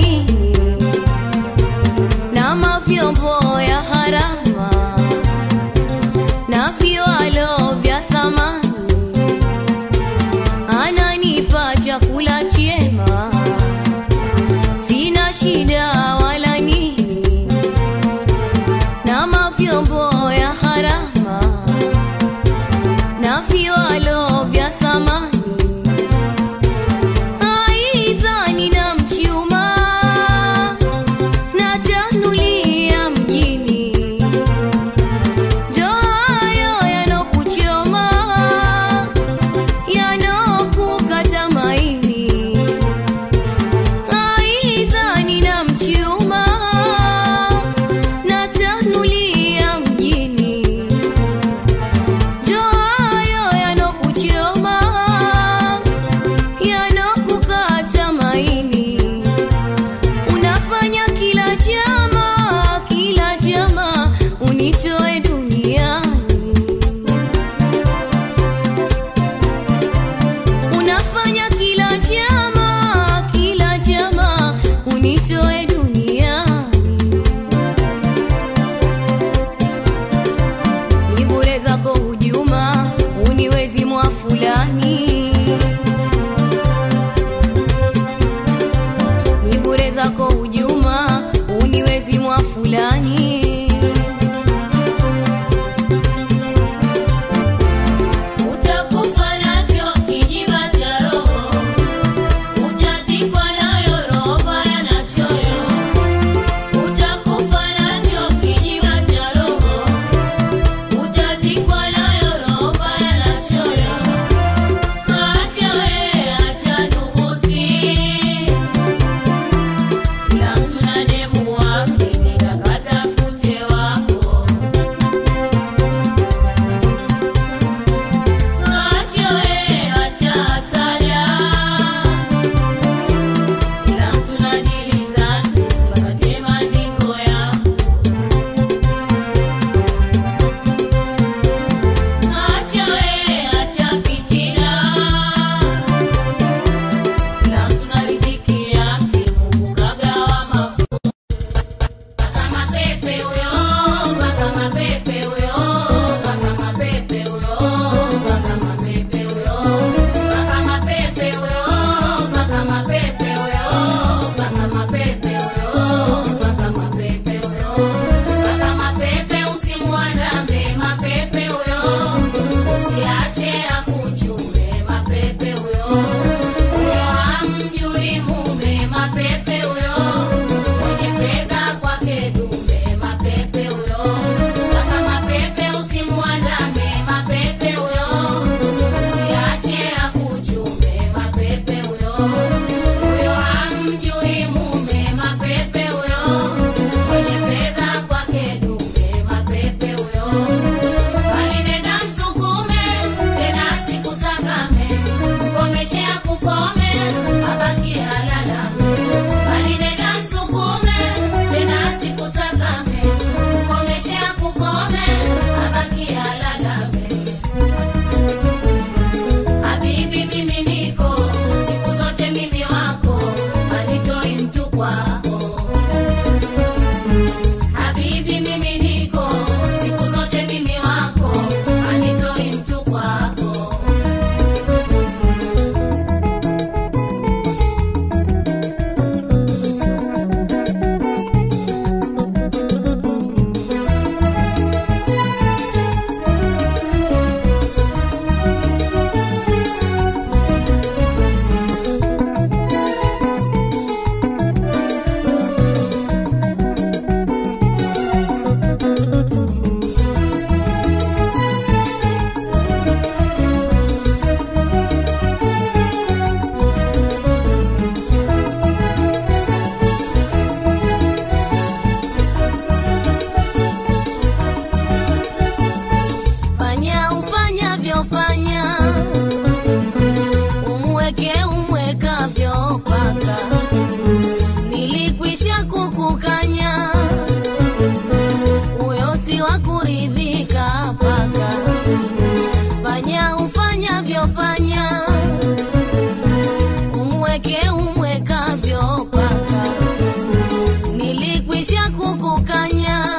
[SPEAKER 4] peke umwekavyo paka nilikwisha kukukanya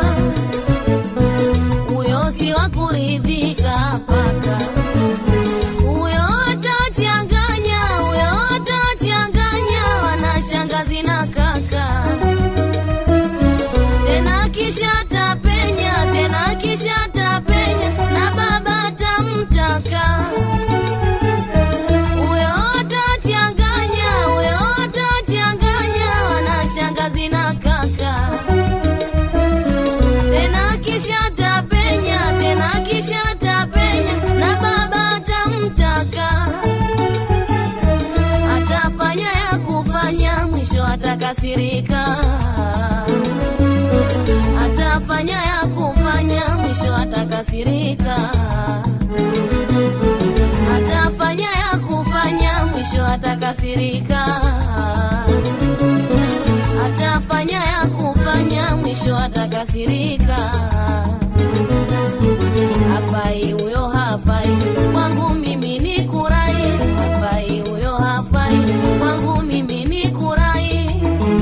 [SPEAKER 4] huyo si wa kuridhika paka huyo atachanganya huyo atachanganya wanashangazi na kaka tena kisha tapenya tena kisha tapenya na baba tamtaka huyo atachanganya huyo atachanganya wanashangazi na kaka tena kisha tapenya tena kisha tapenya na baba tamtaka atafanya ya kufanya mwisho atakasirika atafanya ya kufanya mwisho atakasirika atafanya ya kufanya mwisho atakasirika atafanya ya kufanya mwisho atakasirika hafai huyo hafai kwangu mimi ni kurai hafai huyo hafai kwangu mimi ni kurai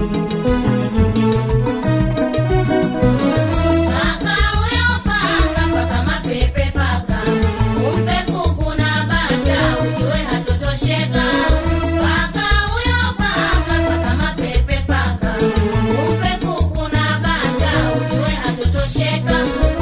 [SPEAKER 7] Paka huyo paka, paka mapepe paka. Umpe kuku na bata, ujue hatotosheka. Paka huyo paka, paka mapepe paka. Umpe kuku na bata, ujue hatotosheka.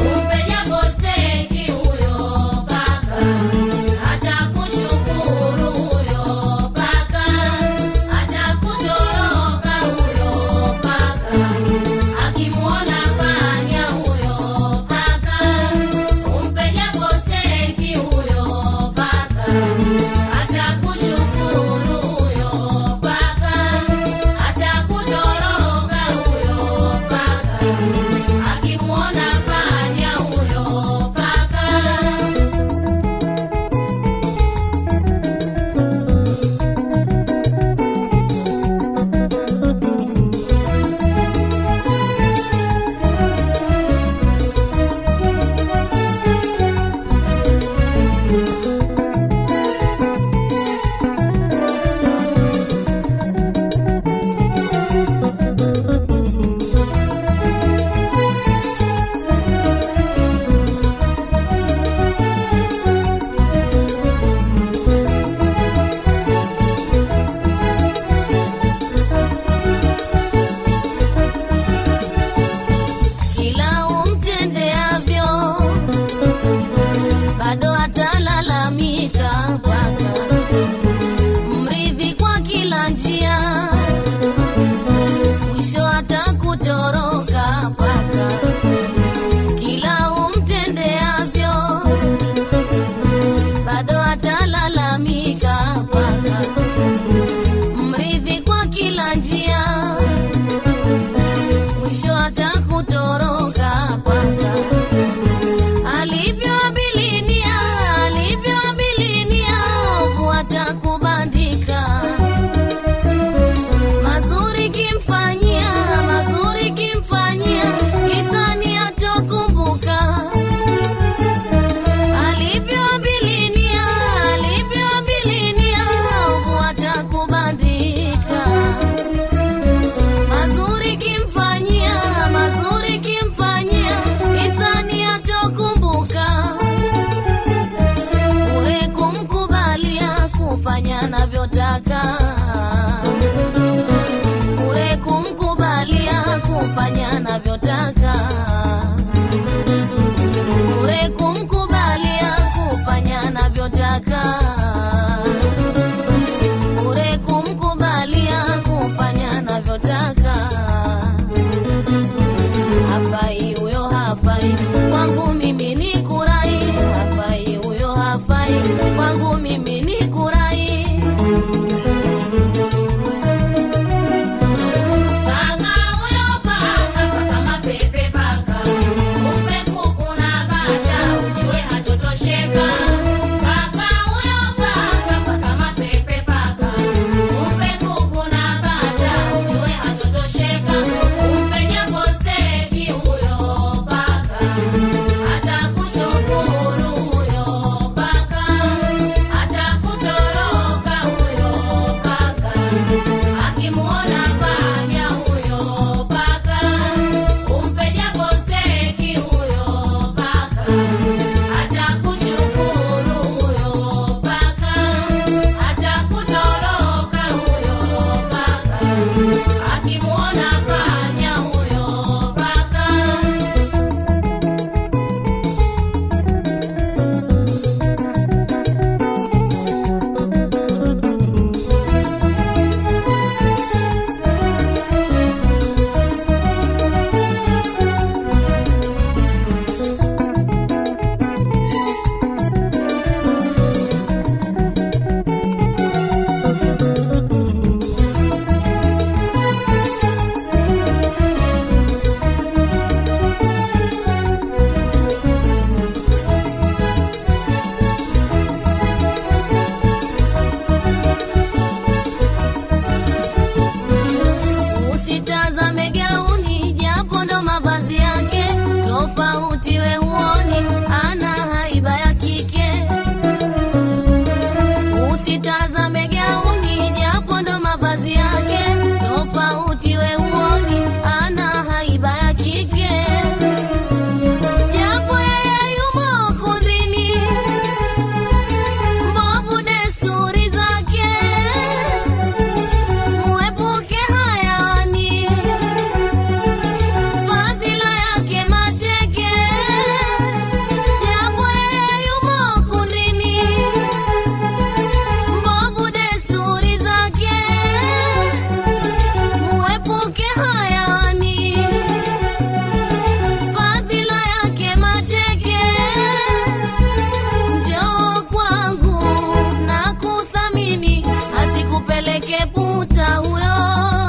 [SPEAKER 4] asikupeleke puta huyo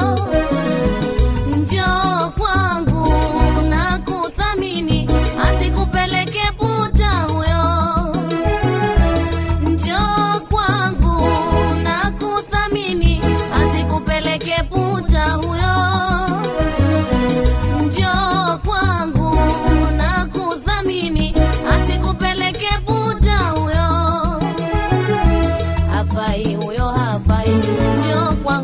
[SPEAKER 4] njoo kwangu na kuthamini asikupeleke puta huyo njoo kwangu na kuthamini asikupeleke puta huyo njoo kwangu na kuthamini asikupeleke puta huyo hafai huyo hafai njoo kwangu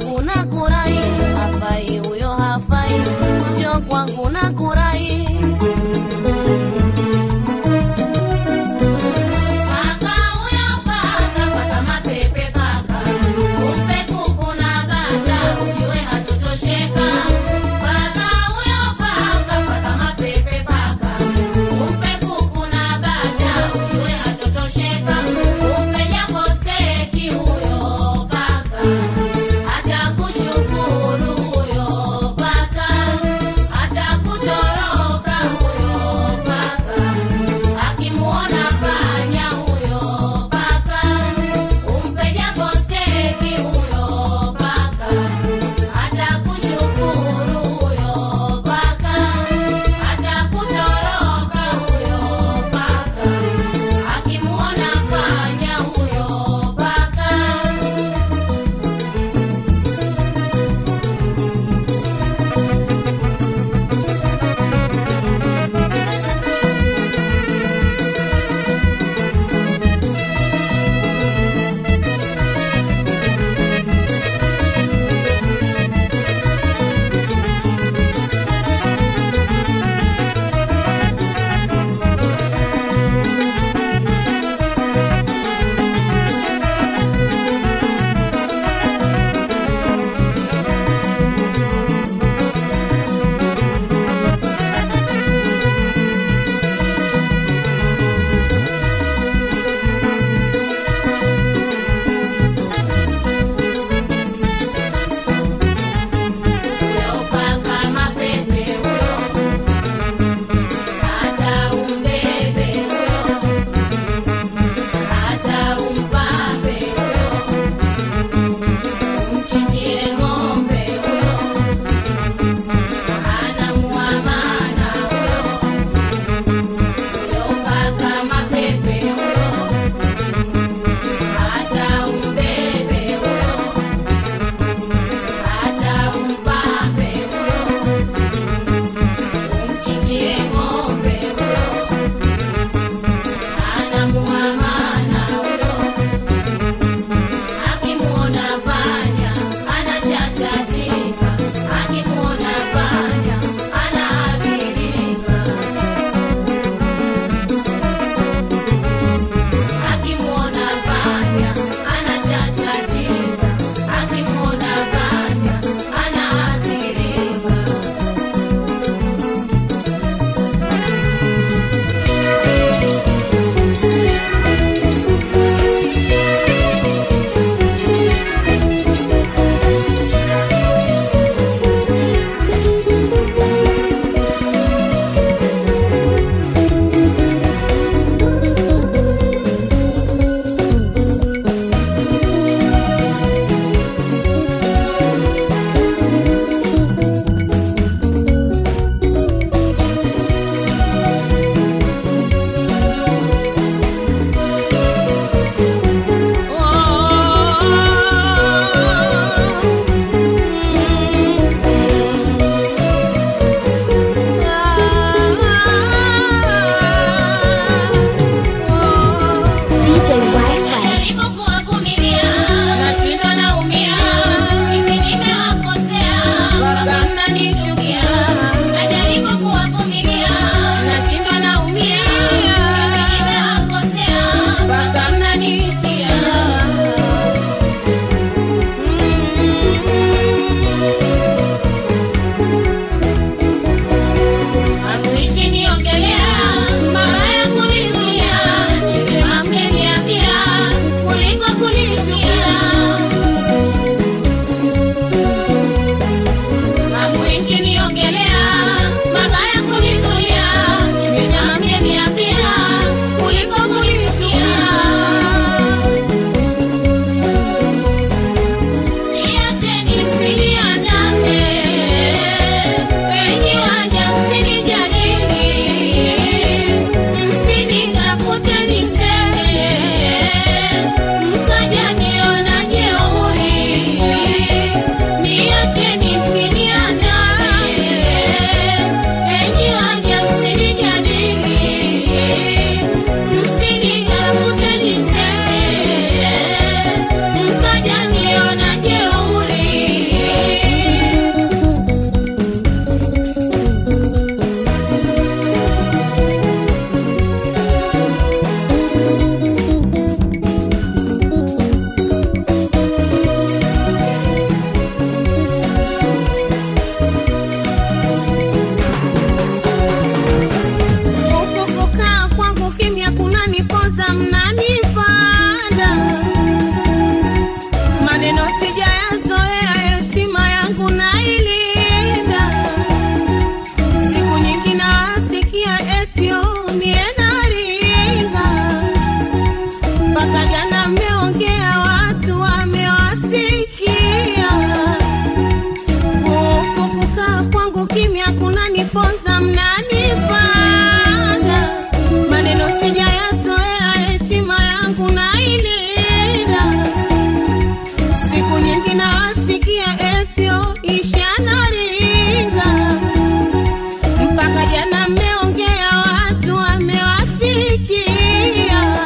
[SPEAKER 5] ninawasikia etio ishanaringa mpaka jana mmeongea watu wamewasikia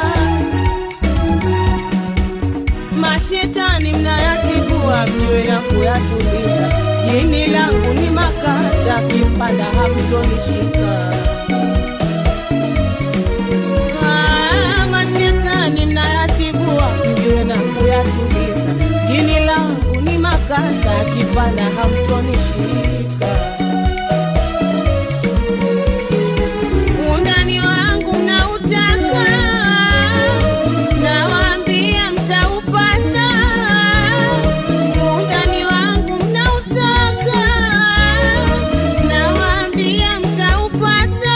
[SPEAKER 5] mashetani mnayatibua mjue na kuyatuliza jini langu ni makata kipanda hamtonishika Ah, mashetani mnayatibua mjue na kuyatuliza jini langu ni makata kipanda hamtonishika undani wangu mnautaka nawaambia mtaupata undani wangu mnautaka nawaambia mtaupata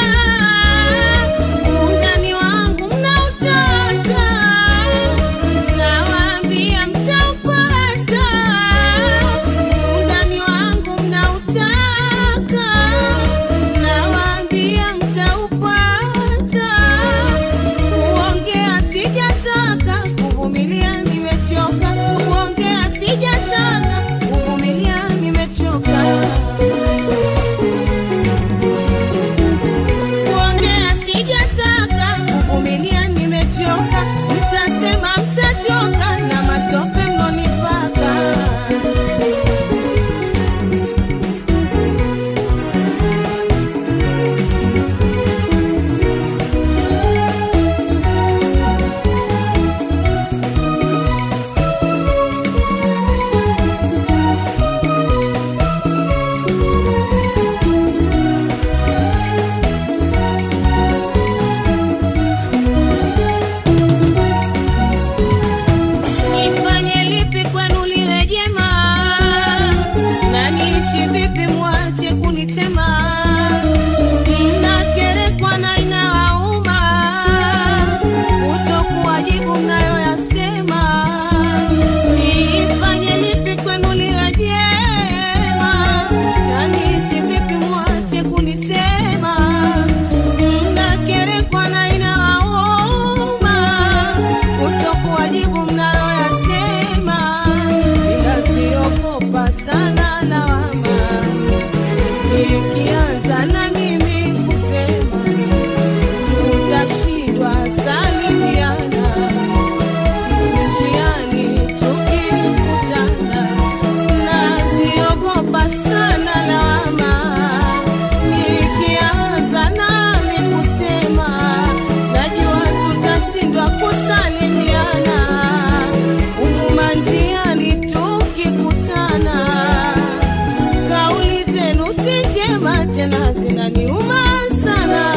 [SPEAKER 5] undani wangu mnautaka nawaambia mtaupata undani wangu mnautaka nawaambia mtaupata kuongea sijataka kuvumilia nimechoka kuongea sijataka kuvumilia nimechoka kuongea sijataka kuvumilia nimechoka mtasema mtachoka na matope mnonipaka nifanye lipi kwenu liwe jema na niishi vipi mwache kunisema mnakerekwa na inawauma kutokuwajibu mnayoyasema nifanye lipi kwenu liwe jema na niishi vipi mwache kunisema mnakerekwa na inawauma kutokuwajibu mnayoyasema ninaziogopa sana lawama ikianza na mimi kusema tutashindwa salimiana njiani tukikutana naziogopa sana lawama ikianza nami kusema najua tutashindwa kusalimiana umuma njiani tukikutana kauli zenu si njema tena zinaniuma sana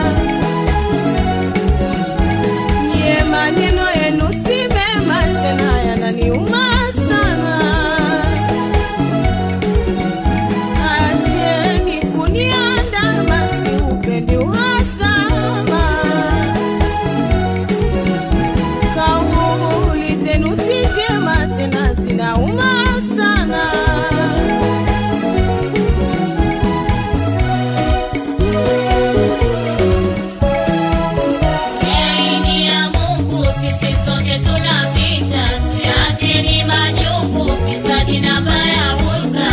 [SPEAKER 5] nye maneno yenu si mema tena yananiuma sana acheni kuniandama si upendi uhasama kauli zenu si njema tena zinauma sana
[SPEAKER 7] Yaini ya Mungu sisi sote tunapita, tuyacheni majungu, fisadi na baya hulka.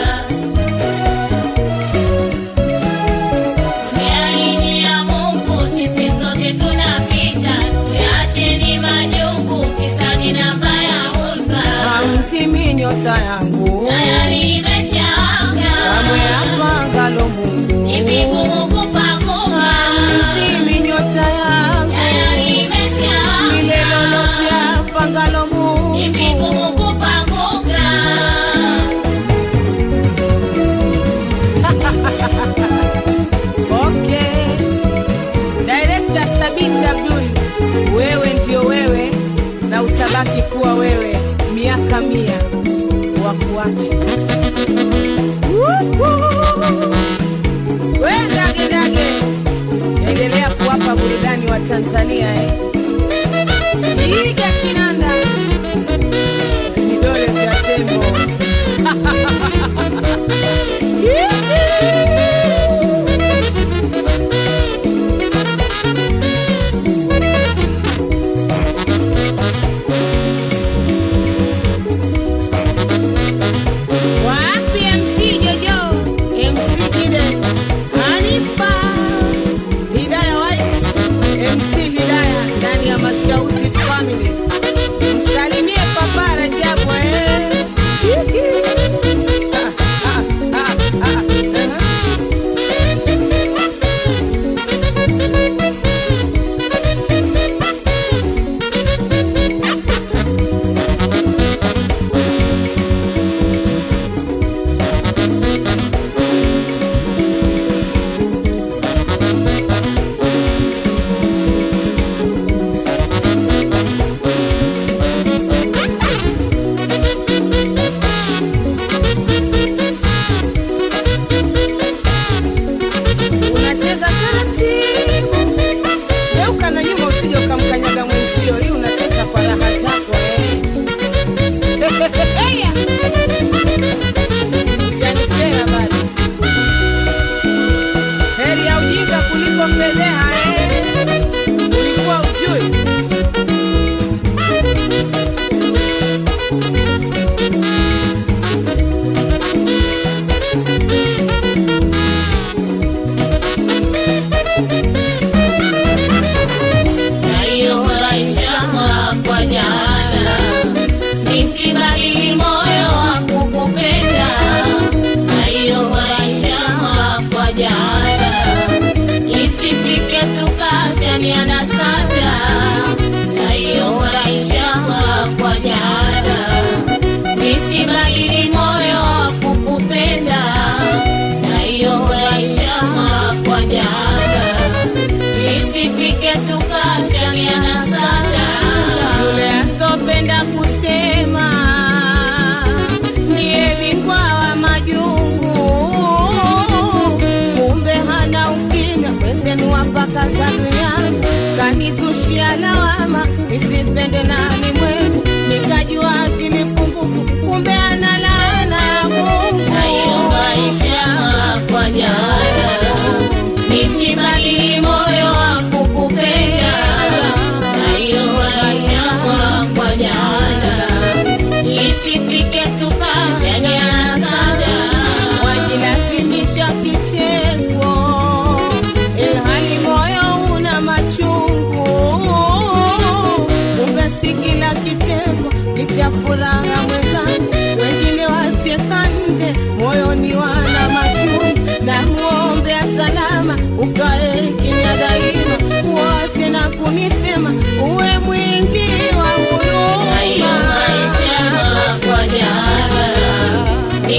[SPEAKER 7] Yaini ya Mungu sisi sote tunapita, tuyacheni majungu, fisadi na baya hulka.
[SPEAKER 5] hamsimi nyota yangu
[SPEAKER 7] Tayari imeshaanga,
[SPEAKER 5] kamwe apangalo Mungu
[SPEAKER 7] ni vigumu kupanguka.
[SPEAKER 5] hamsimi nyota yangu
[SPEAKER 7] Tayari
[SPEAKER 5] lile
[SPEAKER 7] imeshaanga,
[SPEAKER 5] lolote apangalo Mungu
[SPEAKER 7] ni vigumu kupanguka.
[SPEAKER 5] Okay. Director Thabiti Abdul, wewe ndio wewe na utabaki kuwa wewe miaka mia wa kuacha. We dage dage, endelea kuwapa burudani wa Tanzania eh. Piga kinanda vidole vya tembo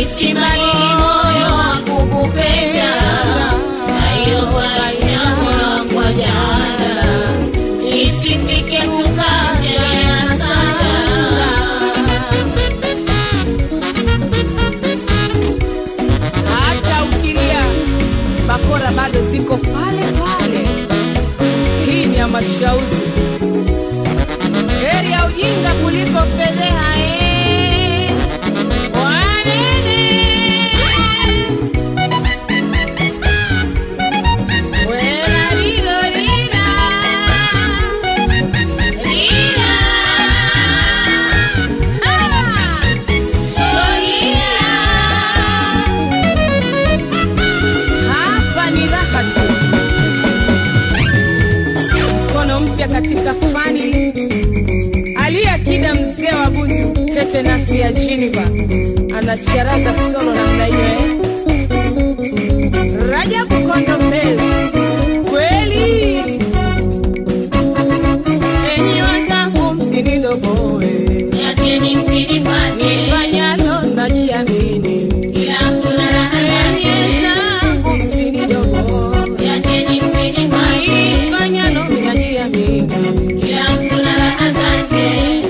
[SPEAKER 7] Nisibadili moyo wa kukupenda, na hiyo maisha yangu kwa jana, isifike tukachana sana.
[SPEAKER 3] hata ukilia bakora bado ziko pale pale. Hii ni ya mashauzi, heri ya ujinga kuliko fedheha. eh. Wanene. Wela lilo lila. Lila. Ah. Hapa ni raha tu, mkono mpya katika fani. Aliyakida mzee wa Bunju, tete nasi ya Geneva, anacharaza solo namna hiyo eh? Rajabu Kondo Mbezi, kweli enyi wazangu, msinidogoe
[SPEAKER 7] Niacheni msinipate,
[SPEAKER 3] nifanyalo najiamini
[SPEAKER 7] kila mtu na raha
[SPEAKER 3] enyi
[SPEAKER 7] zake.
[SPEAKER 3] zangu, msinidogoe
[SPEAKER 7] Niacheni msinipate,
[SPEAKER 3] nifanyalo najiamini
[SPEAKER 7] kila mtu na raha zake.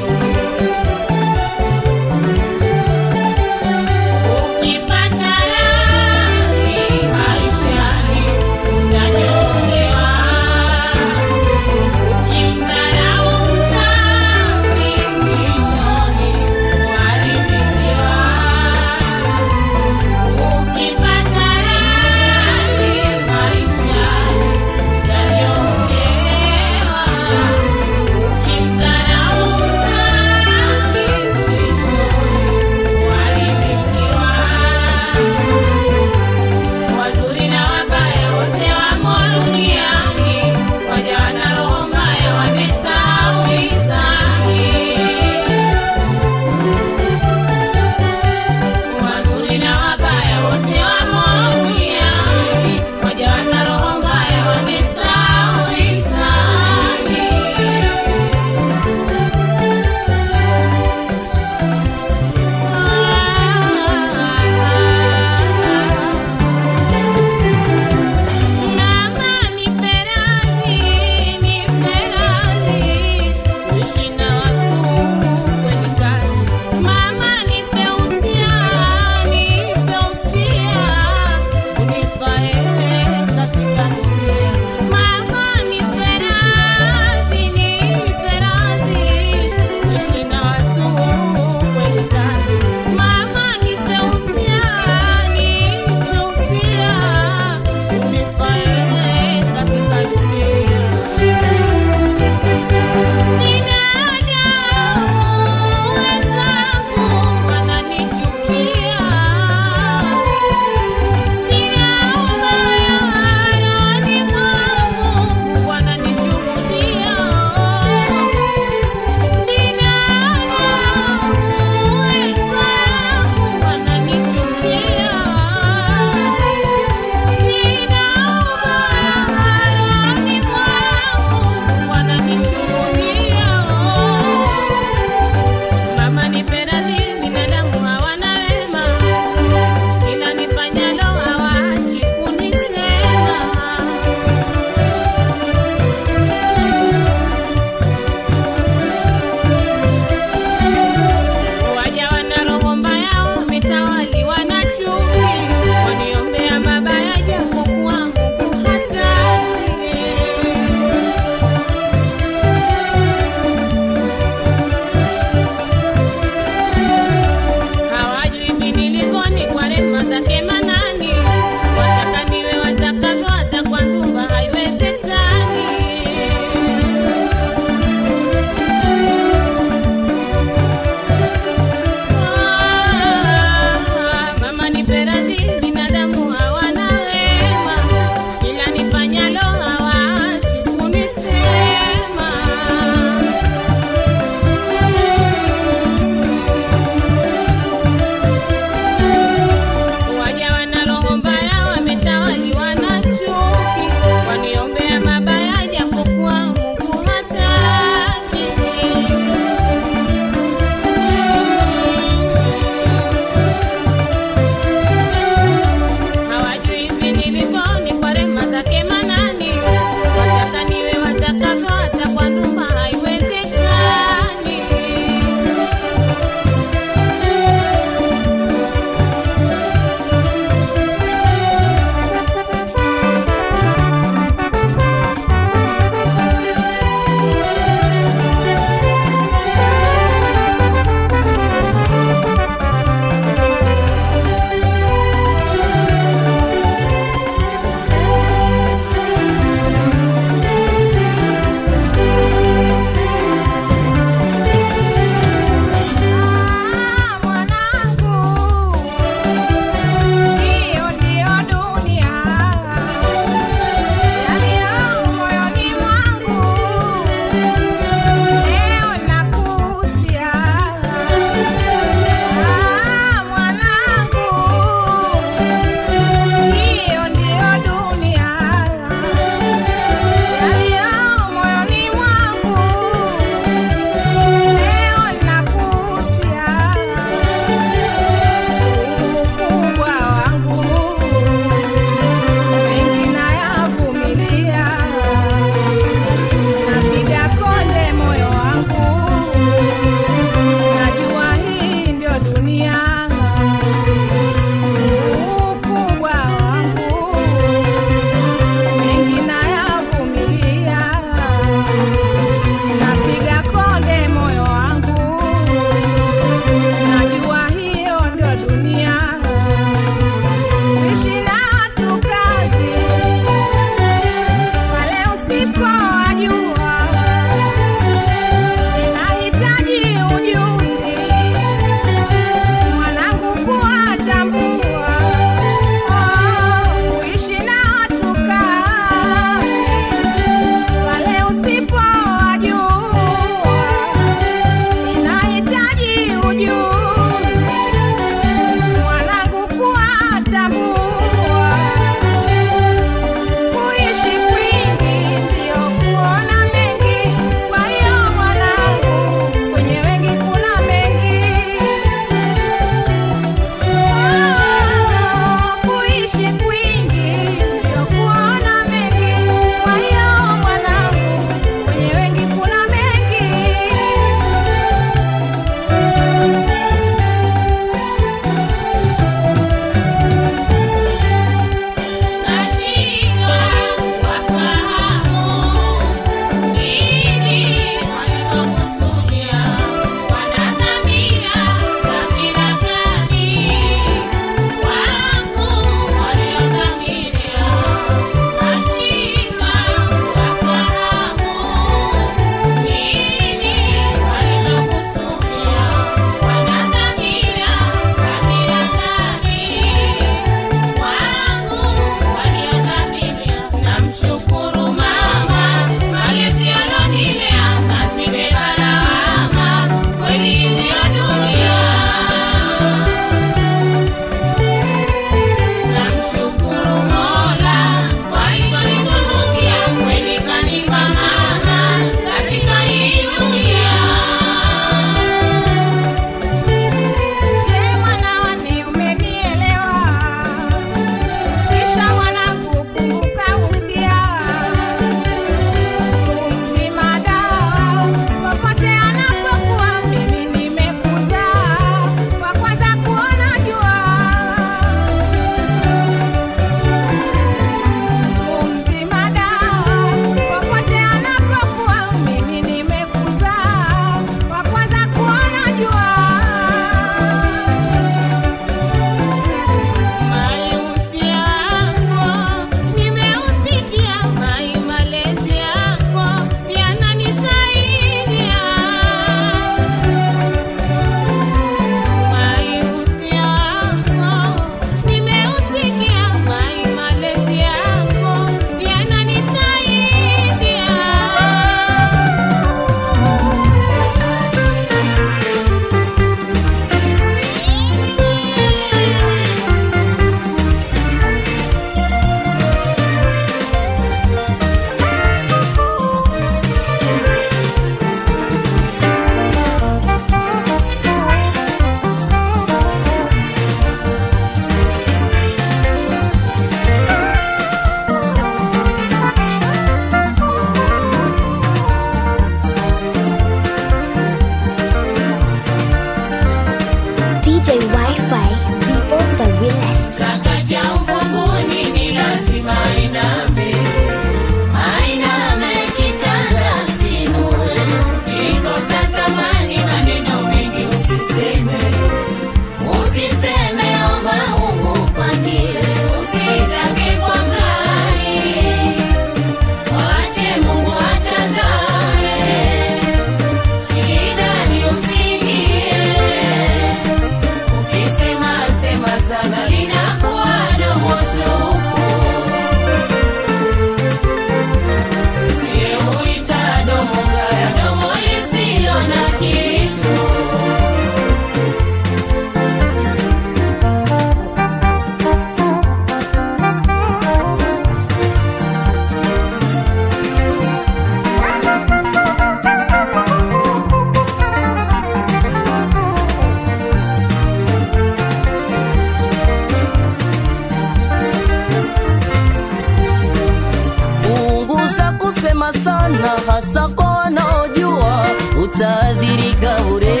[SPEAKER 10] hasa kwa wanaojua utaadhirika bure.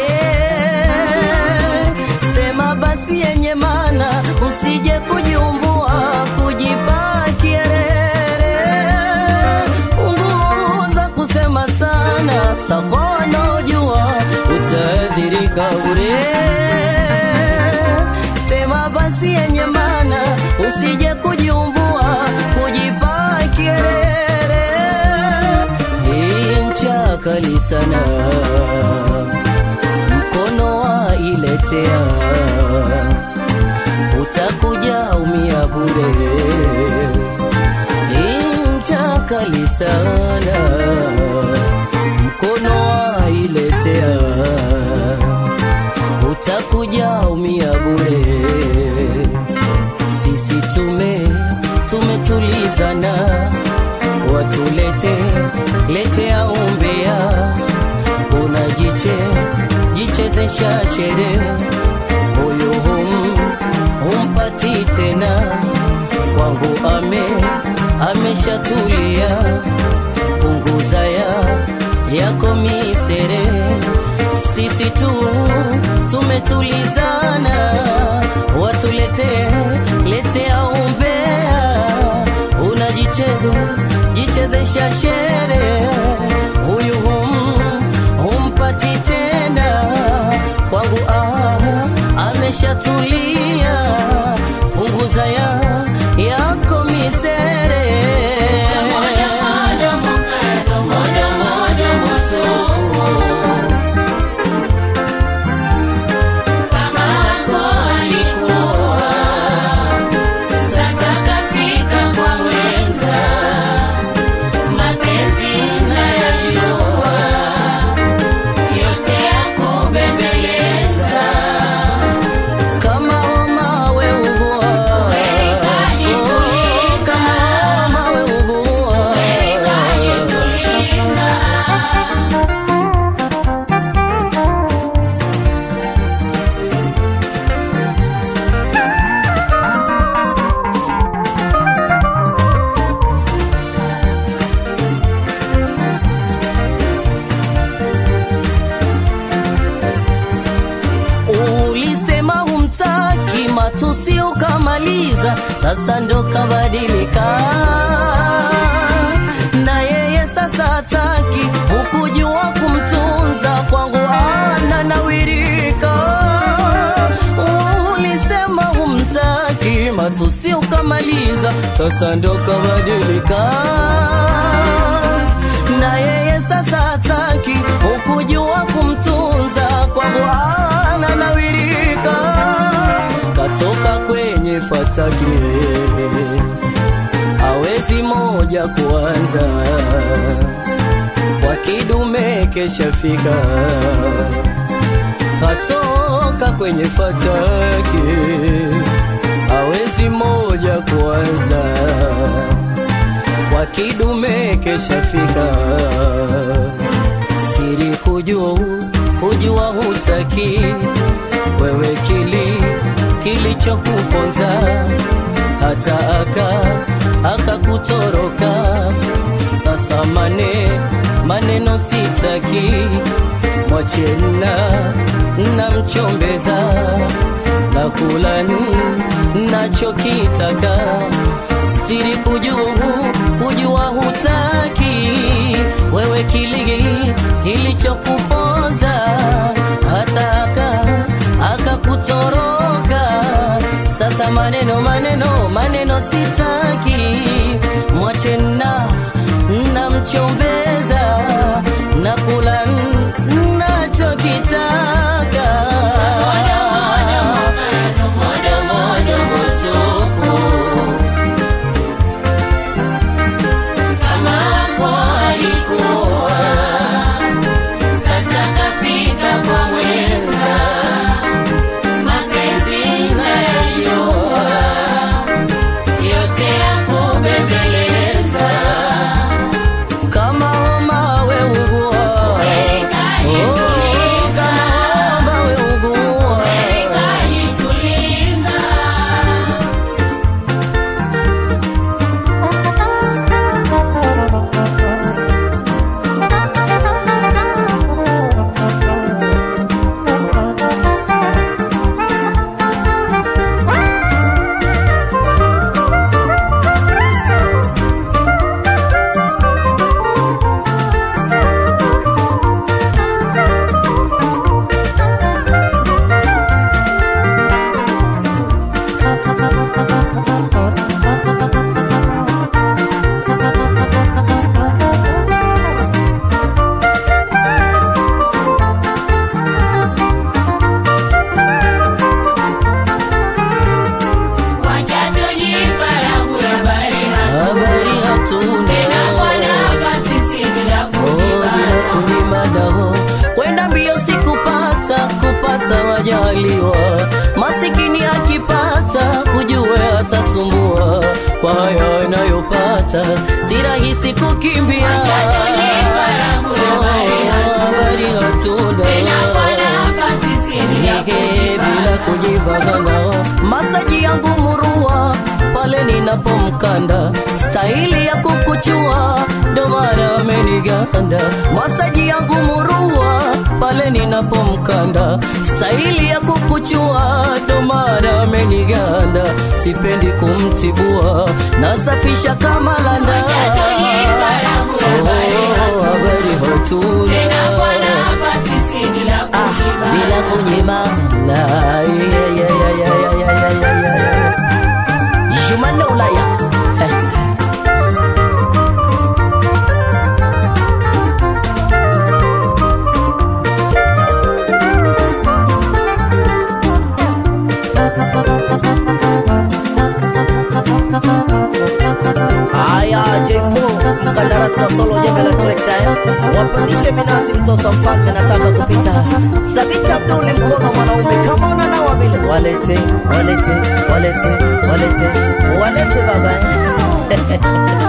[SPEAKER 10] Sema basi yenye maana, usije kujiumbua kujipa kierere. Punguza kusema sana, sa kwa wanaojua utaadhirika bure. Sema basi yenye maana, usije kujiumbua kujipa kierere. Hii ncha kali sana, mkono wa iletea, utakuja umia bure. Hii ncha kali sana, mkono wa iletea, utakuja umia bure. Sisi tume tumetulizana, watulete letea umbea, unajiche jichezesha chere, huyu hum humpati tena, kwangu ame ameshatulia, punguza ya yako misere, sisi tu tumetulizana, watulete letea umbea, unajicheze jichezesha shere, huyu hum humpati tena, kwangu ah, ameshatulia, punguza ya yako misere
[SPEAKER 7] Sasa kafika kwa wenza, mapenzi nayajua, yote ya kubembeleza.
[SPEAKER 10] kama homa we ugua, Oh, kama homa we ugua, ulisema humtaki matusi ukamaliza, sasa ndo kabadilika na yeye sasa hataki, hukujua kumtunza kwangu ananawirika. Ulisema humtaki matusi ukamaliza, sasa ndo kabadilika na yeye sasa hataki, hukujua kumtunza kwangu ananawirika, katoka kwenye fataki, hawezi moja kuanza kwa kidume keshafika, katoka kwenye fataki, hawezi moja kuanza kwa kidume keshafika, siri kujua kujua hutaki wewe, kili kilichokuponza hata aka akakutoroka. Sasa mane maneno sitaki, mwache na namchombeza na kula nachokitaka siri kujua kujua hutaki wewe kiligi kilichokuponza hata aka akakutoroka sasa maneno maneno maneno sitaki mwache na namchombeza na kula nachokitaka
[SPEAKER 7] Kama wako alikuwa, sasa kafika kwa mwenza, mapenzi nayajua, yote ya kubembeleza.
[SPEAKER 10] kama kwa haya anayopata si rahisi kukimbia Oh, habari hatuna Nige bila kujibagana masaji yangu murua pale ninapomkanda staili ya kukuchua ndo maana ameniganda masaji yangu murua pale ninapomkanda staili ya kukuchua ndo maana ameniganda sipendi kumtibua nasafisha kama landa Oh, habari hatuna Ah, bila kunyimana Yeah, yeah, yeah, yeah, yeah, yeah, yeah, yeah. Jumanne Ulaya Haya J4 mkandarasi wa solo jembe la trekta eh. Wapandishe minazi mtoto mfalme nataka kupita Thabiti Abduli mkono mwanaume kama unanawa vile walete walete walete walete walete baba eh.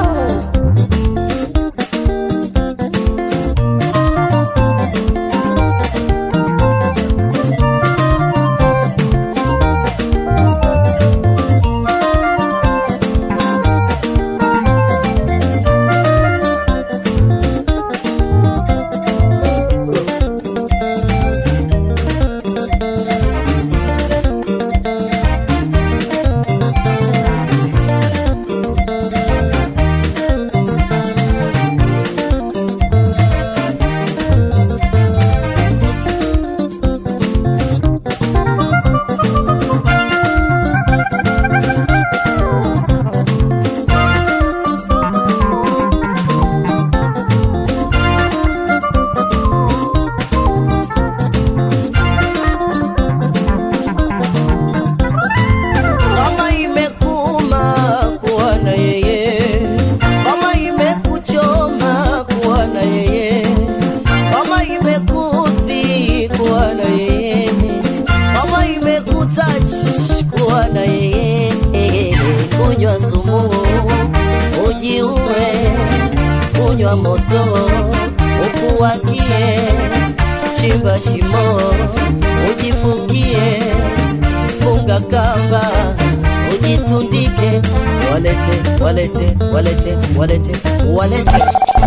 [SPEAKER 10] kama imekuma kuwa na yeye, kama imekuchoma kuwa na yeye, kama imekudhi kuwa na yeye, kama imekutouch kuwa na yeye, kunywa sumu ujiue, kunywa moto ukuwakie, chimba shimo ujifukie funga kamba ujitundike walete walete walete walete walete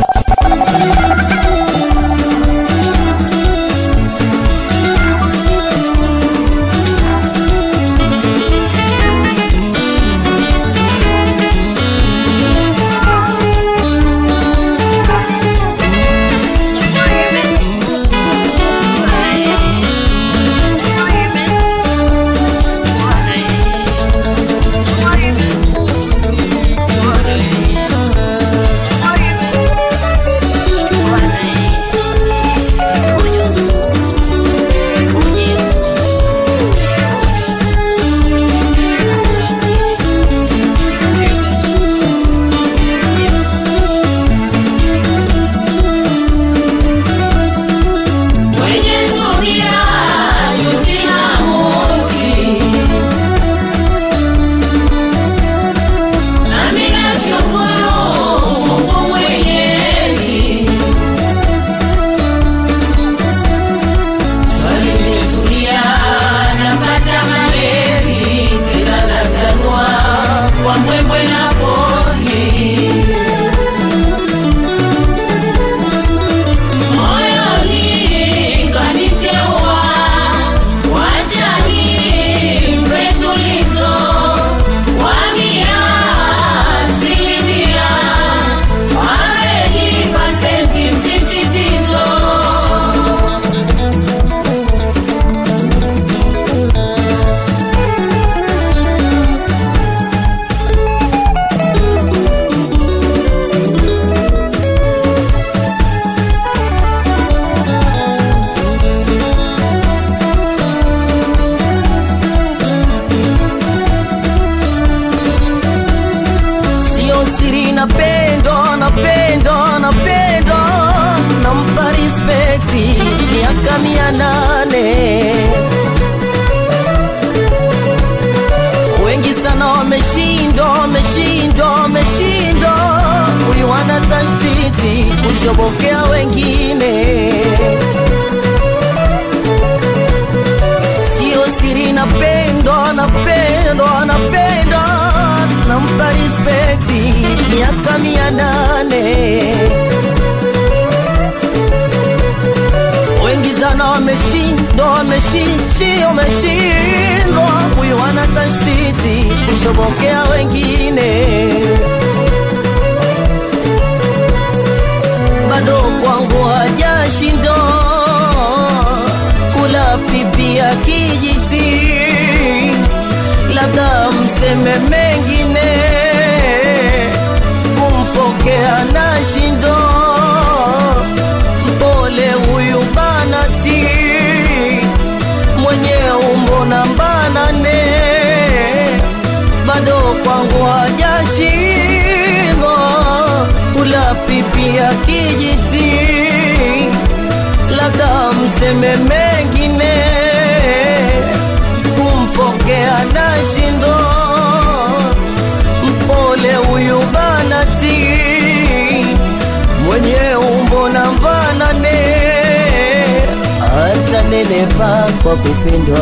[SPEAKER 7] Mwenye subira yuti maamuzi, nami nashukuru Mungu Mwenyezi. Swali limetulia, napata malezi, tena natanua kwa mbwembwe na pozi. moyoni kaniteua wajani mretulizo wamia asilimia areni pasenti msisitizo
[SPEAKER 10] sio siri napendo napendo napendo nampa respekti miaka mia nane wengi sana wameshindwa wameshindwa tashtiti kushobokea wengine sio siri napendwa napendwa napendwa nampa respekti miaka mia nane wengi sana wameshindwa wameshishi wameshindwa huyu ana tashtiti kushobokea wengine bado kwangu hajashindwa kula pipi ya kijiti labda mseme mengine kumfokea na shindo mpole huyu banati mwenye umbo na mbanane bado kwangu hajashindwa kula pipi ya kijiti labda mseme mengine kumfokea na shindo mpole huyu banati mwenye umbo na mbanane hata nenepa kwa kupendwa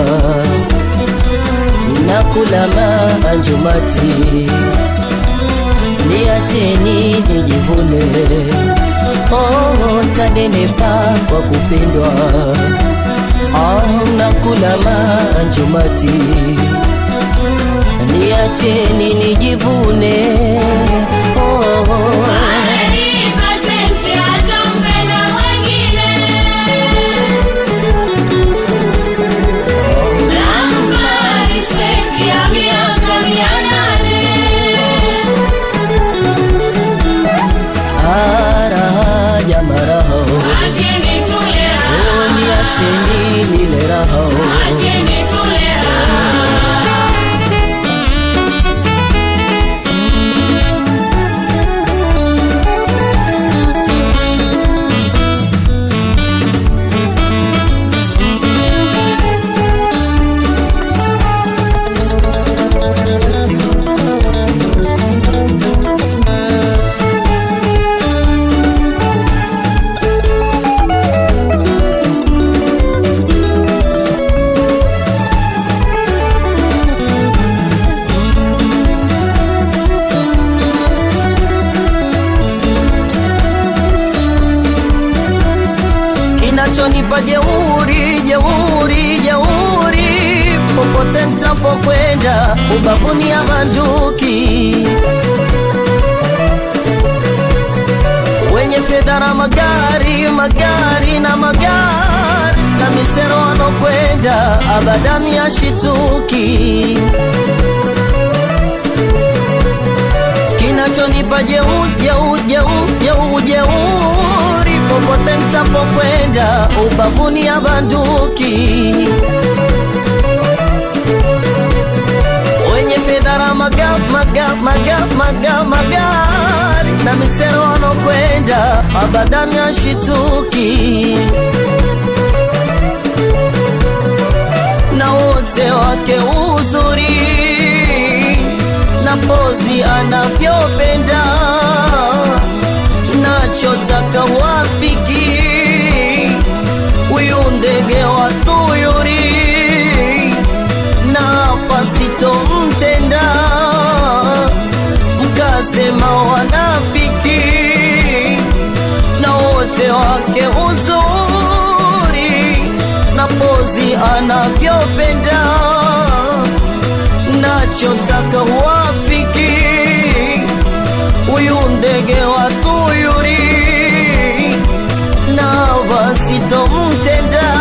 [SPEAKER 10] na kula maanjumati niacheni nijivune oh, tanenepa kwa kupendwa oh, na kula maanjumati niacheni nijivune oh, araja maraho oh, niacheni nile raho kinachonipa jeuri jeuri jeuri popote ntapokwenda ubavuni ya banduki wenye fedha na magari magari na magari na misero wanokwenda abadani ya shituki kinachonipa jeu jeu jeu jeu jeuri popote ntapokwenda ubavuni ya banduki wenye fedha na maga maga maga maga magari na misero wanokwenda abadani ya shituki na wote wake uzuri na pozi anavyopenda nachotaka wafiki huyu ndege wa tuyuri na pasitomtenda mkasema wanafiki na wote wake uzuri na pozi anavyopenda nachotaka wafiki huyu ndege wa tuyuri na wasitomtenda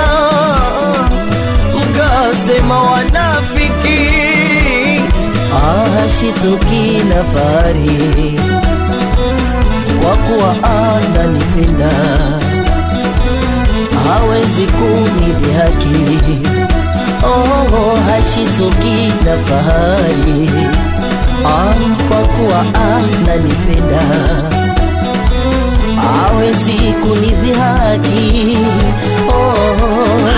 [SPEAKER 10] mkasema wanafiki ashituki na fari kwa kuwa ananipenda hawezi kunidhihaki oh, hashituki na fahari ah, kwa kuwa ananipenda hawezi kunidhihaki oh,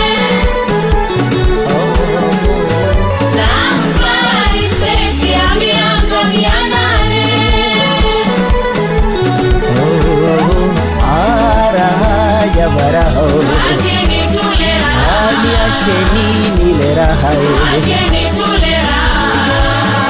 [SPEAKER 7] Nampa respect ya mia chini tule raha.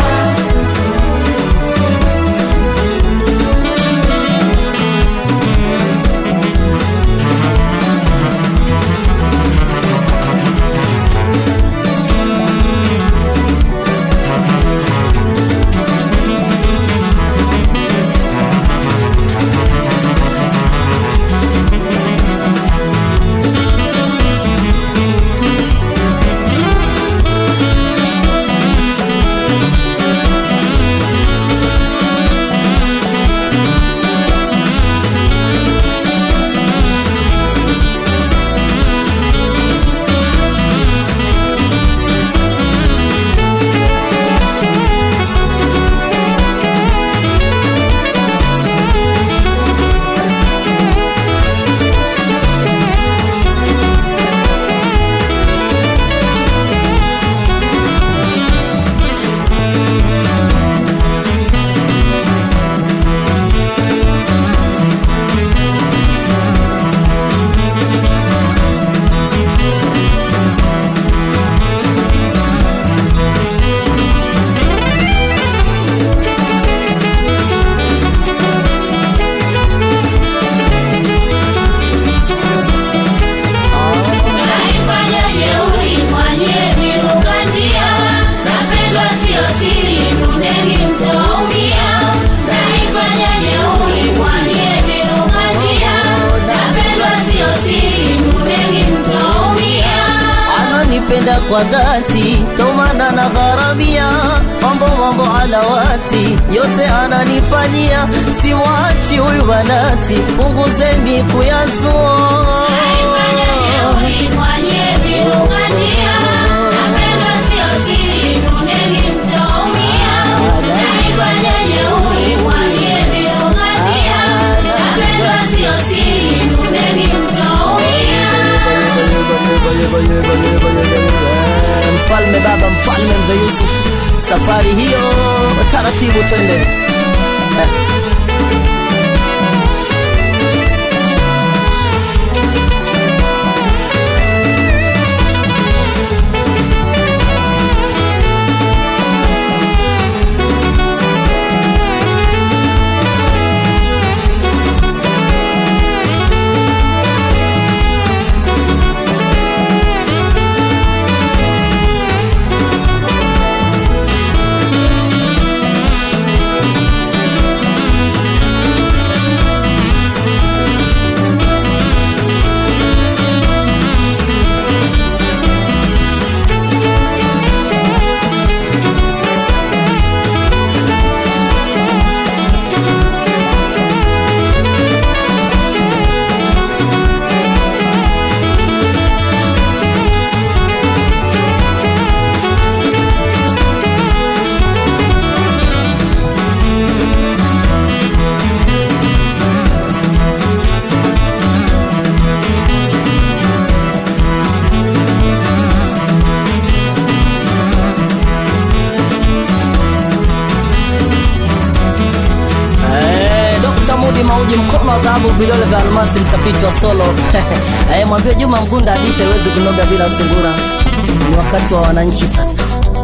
[SPEAKER 7] Naifanya jeuri mwanye miruka njia, napendwa sio siri, dundeni mtaumia. Naifanya jeuri mwanye miruka njia, napendwa sio siri, dundeni mtaumia.
[SPEAKER 10] ananipenda kwa dhati tomana na gharamia mambo mambo halawati yote ananifanyia simwachi huyu banati punguzeni kuyazua
[SPEAKER 7] Naifanya jeuri mwanye miruka njia, napendwa sio siri, dundeni mtaumia. Naifanya jeuri mwanye miruka njia, napendwa sio siri, dundeni mtaumia.
[SPEAKER 10] mfalme baba mfalme mzee yusuf safari hiyo taratibu twende eh. Eh, Dr. Mudi Mauji, mkono wa dhahabu, vidole vya almasi, mtafiti wa solo eh, mwambie Juma Mgunda hadithi haiwezi kunoga bila sungura. Ni wakati wa wananchi sasa.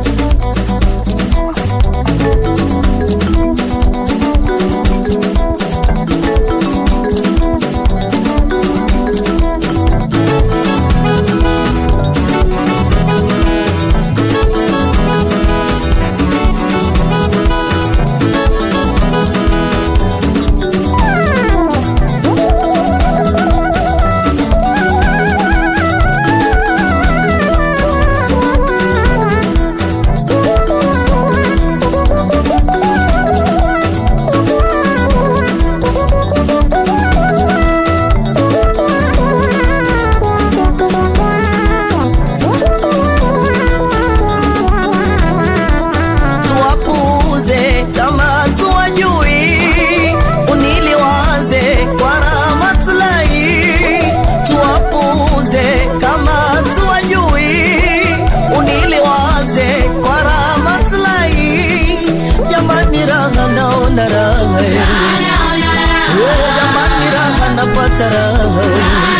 [SPEAKER 10] tuwapuuze kama tuwajui, uniliwaze kwa rahmatullahi. Tuwapuuze kama tuwajui, uniliwaze kwa rahmatullahi. Jamani, raha naona raha, Eh, jamani, raha napata raha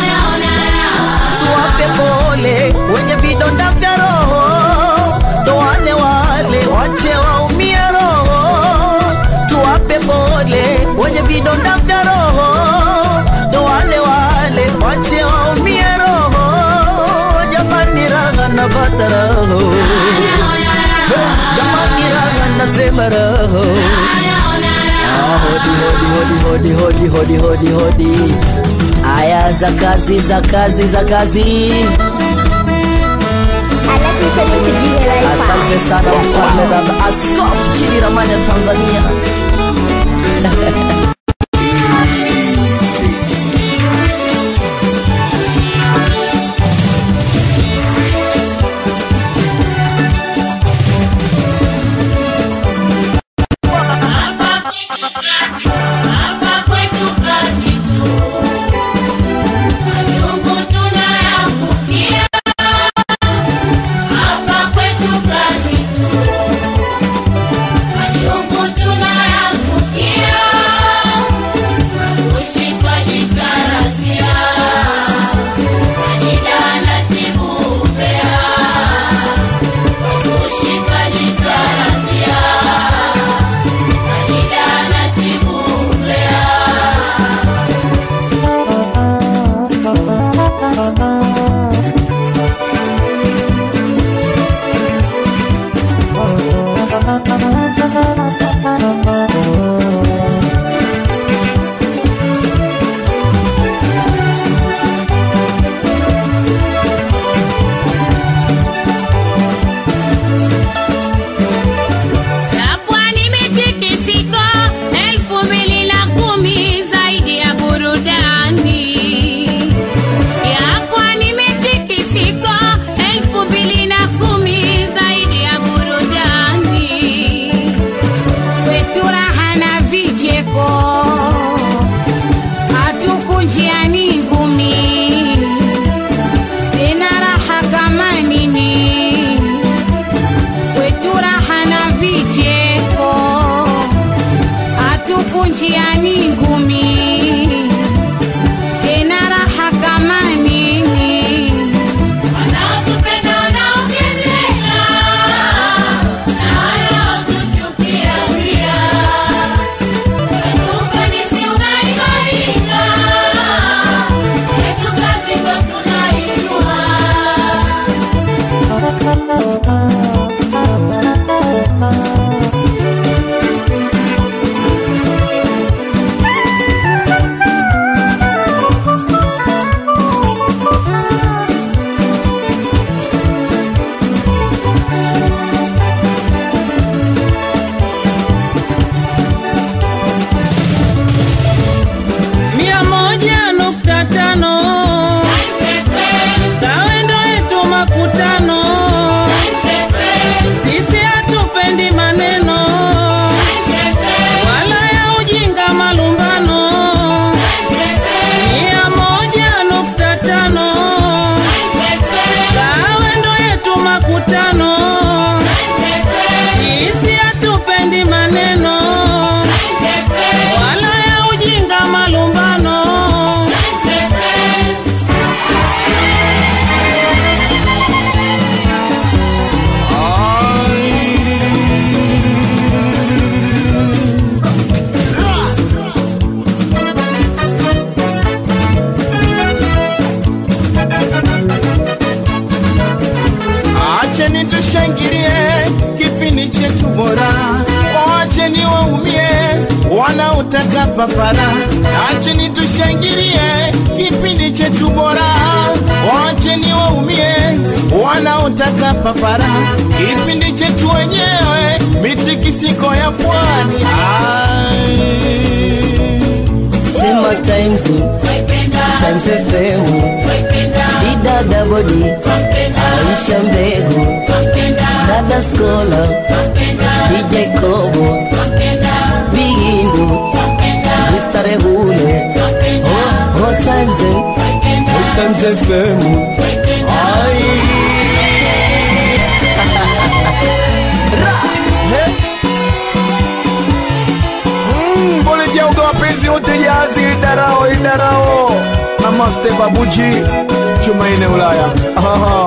[SPEAKER 10] tuwape pole wenye vidonda vya roho, ndoa vidonda vya roho ndo wale wale wache waumie roho jamani raha napata roho jamani raha nasema roho Ah, hodi hodi hodi hodi hodi hodi hodi hodi aya za kazi za kazi za kazi asante sana mfalme baba askofu chini ramani ya tanzania
[SPEAKER 7] Hapa kwetu kazi tu, majungu tunayavukia. Hapa kwetu kazi tu, majungu tunayavukia. Kushikwa jitarasia, majida anatibu upea. Kushikwa jitarasia, majida anatibu upea.
[SPEAKER 4] Ya pwani mitikisiko elfu mbili na kumi zaidi ya burudani. Ya pwani mitikisiko elfu mbili na kumi zaidi ya burudani. Kwetu raha na vicheko hatukunjiani ngumi tena raha kama nini kwetu raha na vicheko hatukunjiani ngumi tena raha kama nini
[SPEAKER 7] Wanaotupenda wanaongezeka, na wanaotuchukia pia. Ufanisi unaimarika, yetu kazi ndo tunaijua.
[SPEAKER 3] mia moja nukta tano Tawendo yetu makutano, sisi hatupendi maneno wala ya ujinga malumbano. Mia moja nukta tano Tawendo yetu makutano, sisi hatupendi maneno wala ya ujinga malumbano.
[SPEAKER 9] Acheni tushangilie kipindi chetu bora, wacheni waumie wanaotaka papara. Acheni tushangilie kipindi chetu bora, wacheni waumie wanaotaka papara. Kipindi chetu wenyewe mitikisiko ya pwani. Ai.
[SPEAKER 10] sema times times fm didada bodi aisha mbegu dada skola dj kobo bigindu mr rebule oh, oh, times oh, times fm ai
[SPEAKER 9] Mm, Pole jauga wapenzi wote jazi idarao idarao namaste babuji chuma ine ulaya Aha.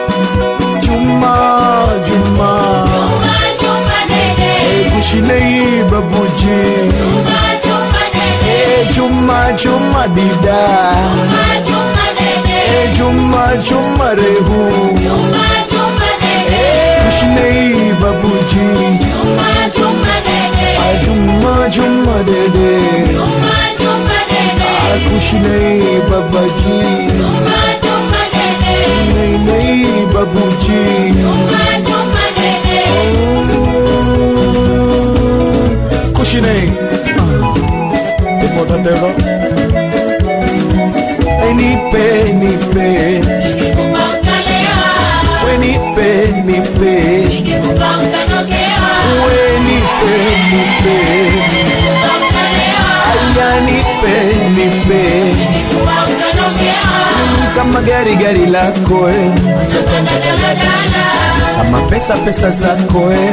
[SPEAKER 9] chuma juma
[SPEAKER 7] Juma, Juma, Dede.
[SPEAKER 9] kushinei babuji Juma Juma Dida Eh, Juma Juma Rehu Kushnei Babuji Ah, Juma Juma Dede Ah, Kushnei Babaji Nei Nei Babuji Oh, Kushnei Ah, Important ever Eh, Nipe Nipe We nipe nipe We nipe nipe Aya nipe nipe Kama gari gari lako eh. Kama pesa pesa zako eh.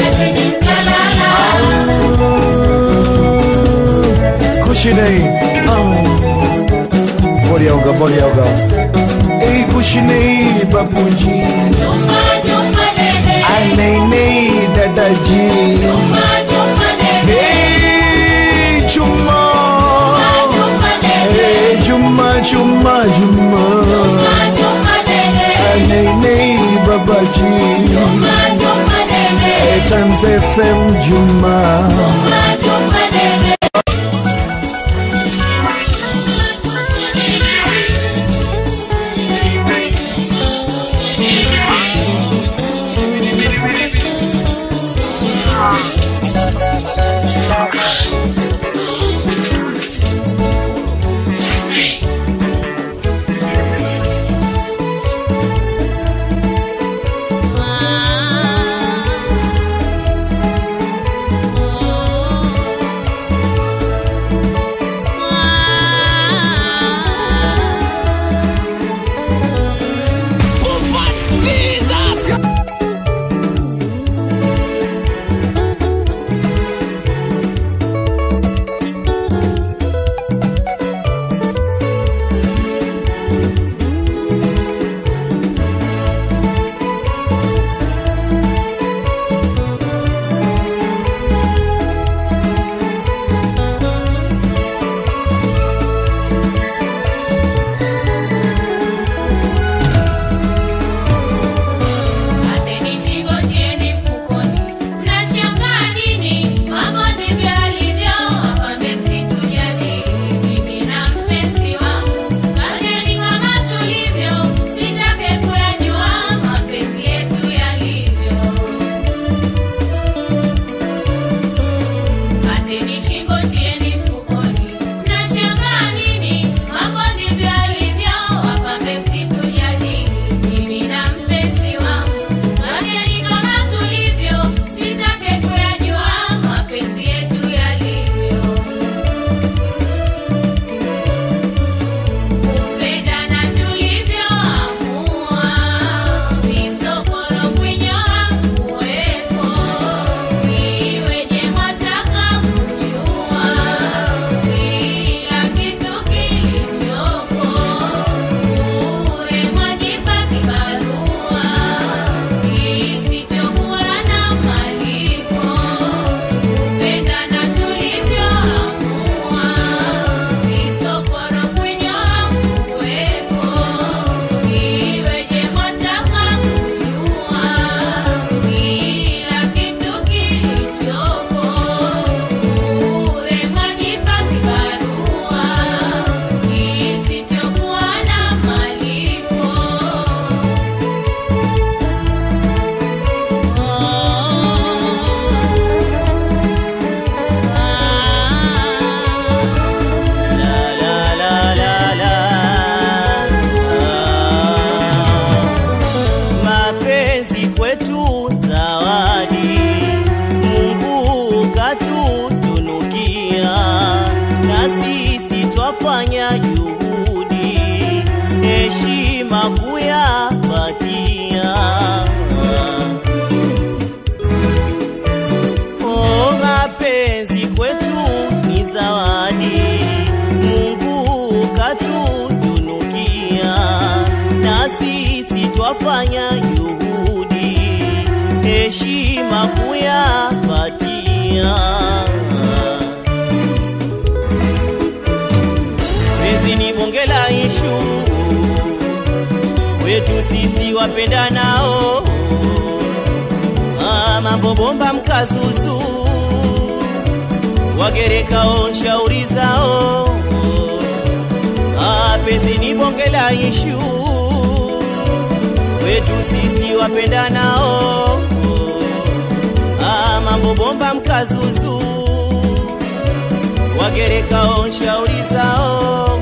[SPEAKER 9] Kushinei ah. Body yoga body yoga Ei kushinei babuji Anei nei dadaji Hey Juma Hey Juma Juma Juma Anei nei babaji Hey Times FM Juma
[SPEAKER 7] Ateni shingo tieni mfukoni, mnashangaa nini? Mambo ndivyo alivyo, hapa mpenzi tujadili, mimi na mpenzi wangu. Fanyeni kama tulivyo, sitake kuyajua mapenzi yetu yalivyo. Ateni shingo tieni mfukoni, mnashangaa nini? Mambo ndivyo alivyo, hapa mpenzi tujadili, mimi na mpenzi wangu. Fanyeni kama tulivyo, sitake kuyajua mapenzi yetu yalivyo. Kupendana tulivyoamua, visokoro kunyoa kuwepo, iweje mwataka kujua kila kitu kilichopo, bure mwajipa kibarua kisichokuwa na malipo. Kupendana tulivyoamua, visokoro kunyoa kuwepo, iweje mwataka kujua kila kitu kilichopo, bure mwajipa kibarua kisichokuwa na malipo.
[SPEAKER 8] mapenzi kwetu zawadi mungu katutunukia na sisi twafanya juhudi heshima kuyapatia Oh, mapenzi kwetu ni zawadi mungu katutunukia na sisi twafanya juhudi heshima kuyapatia
[SPEAKER 11] kwetu sisi wapendanao ah, mambo bomba mkazuzu wagerekao shauri zao ah, penzi ni bonge la ishu kwetu sisi wapendanao ah, mambo bomba mkazuzu wagerekao shauri zao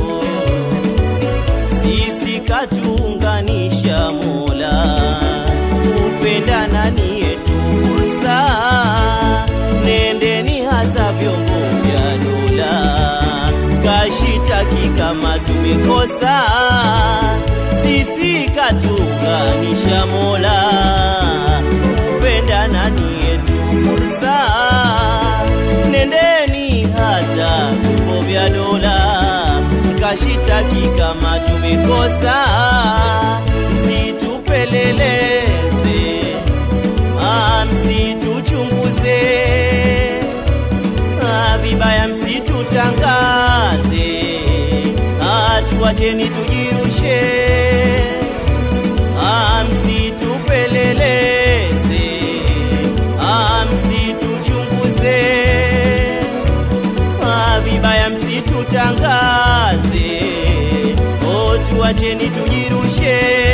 [SPEAKER 11] sisi katuunganisha mola kupendana ni yetu fursa nendeni hata vyombo vya dola kashitaki kama tumekosa sisi katuunganisha mola kupendana ni yetu fursa nendeni hata vyombo vya dola mkashitaki kama tumekosa msitupeleleze ah, msituchunguze ah, vibaya msitutangaze ah, tuwacheni tujirushe ah, msitupeleleze ah, msituchunguze ah, vibaya msitutangaze oh, tuwacheni tujirushe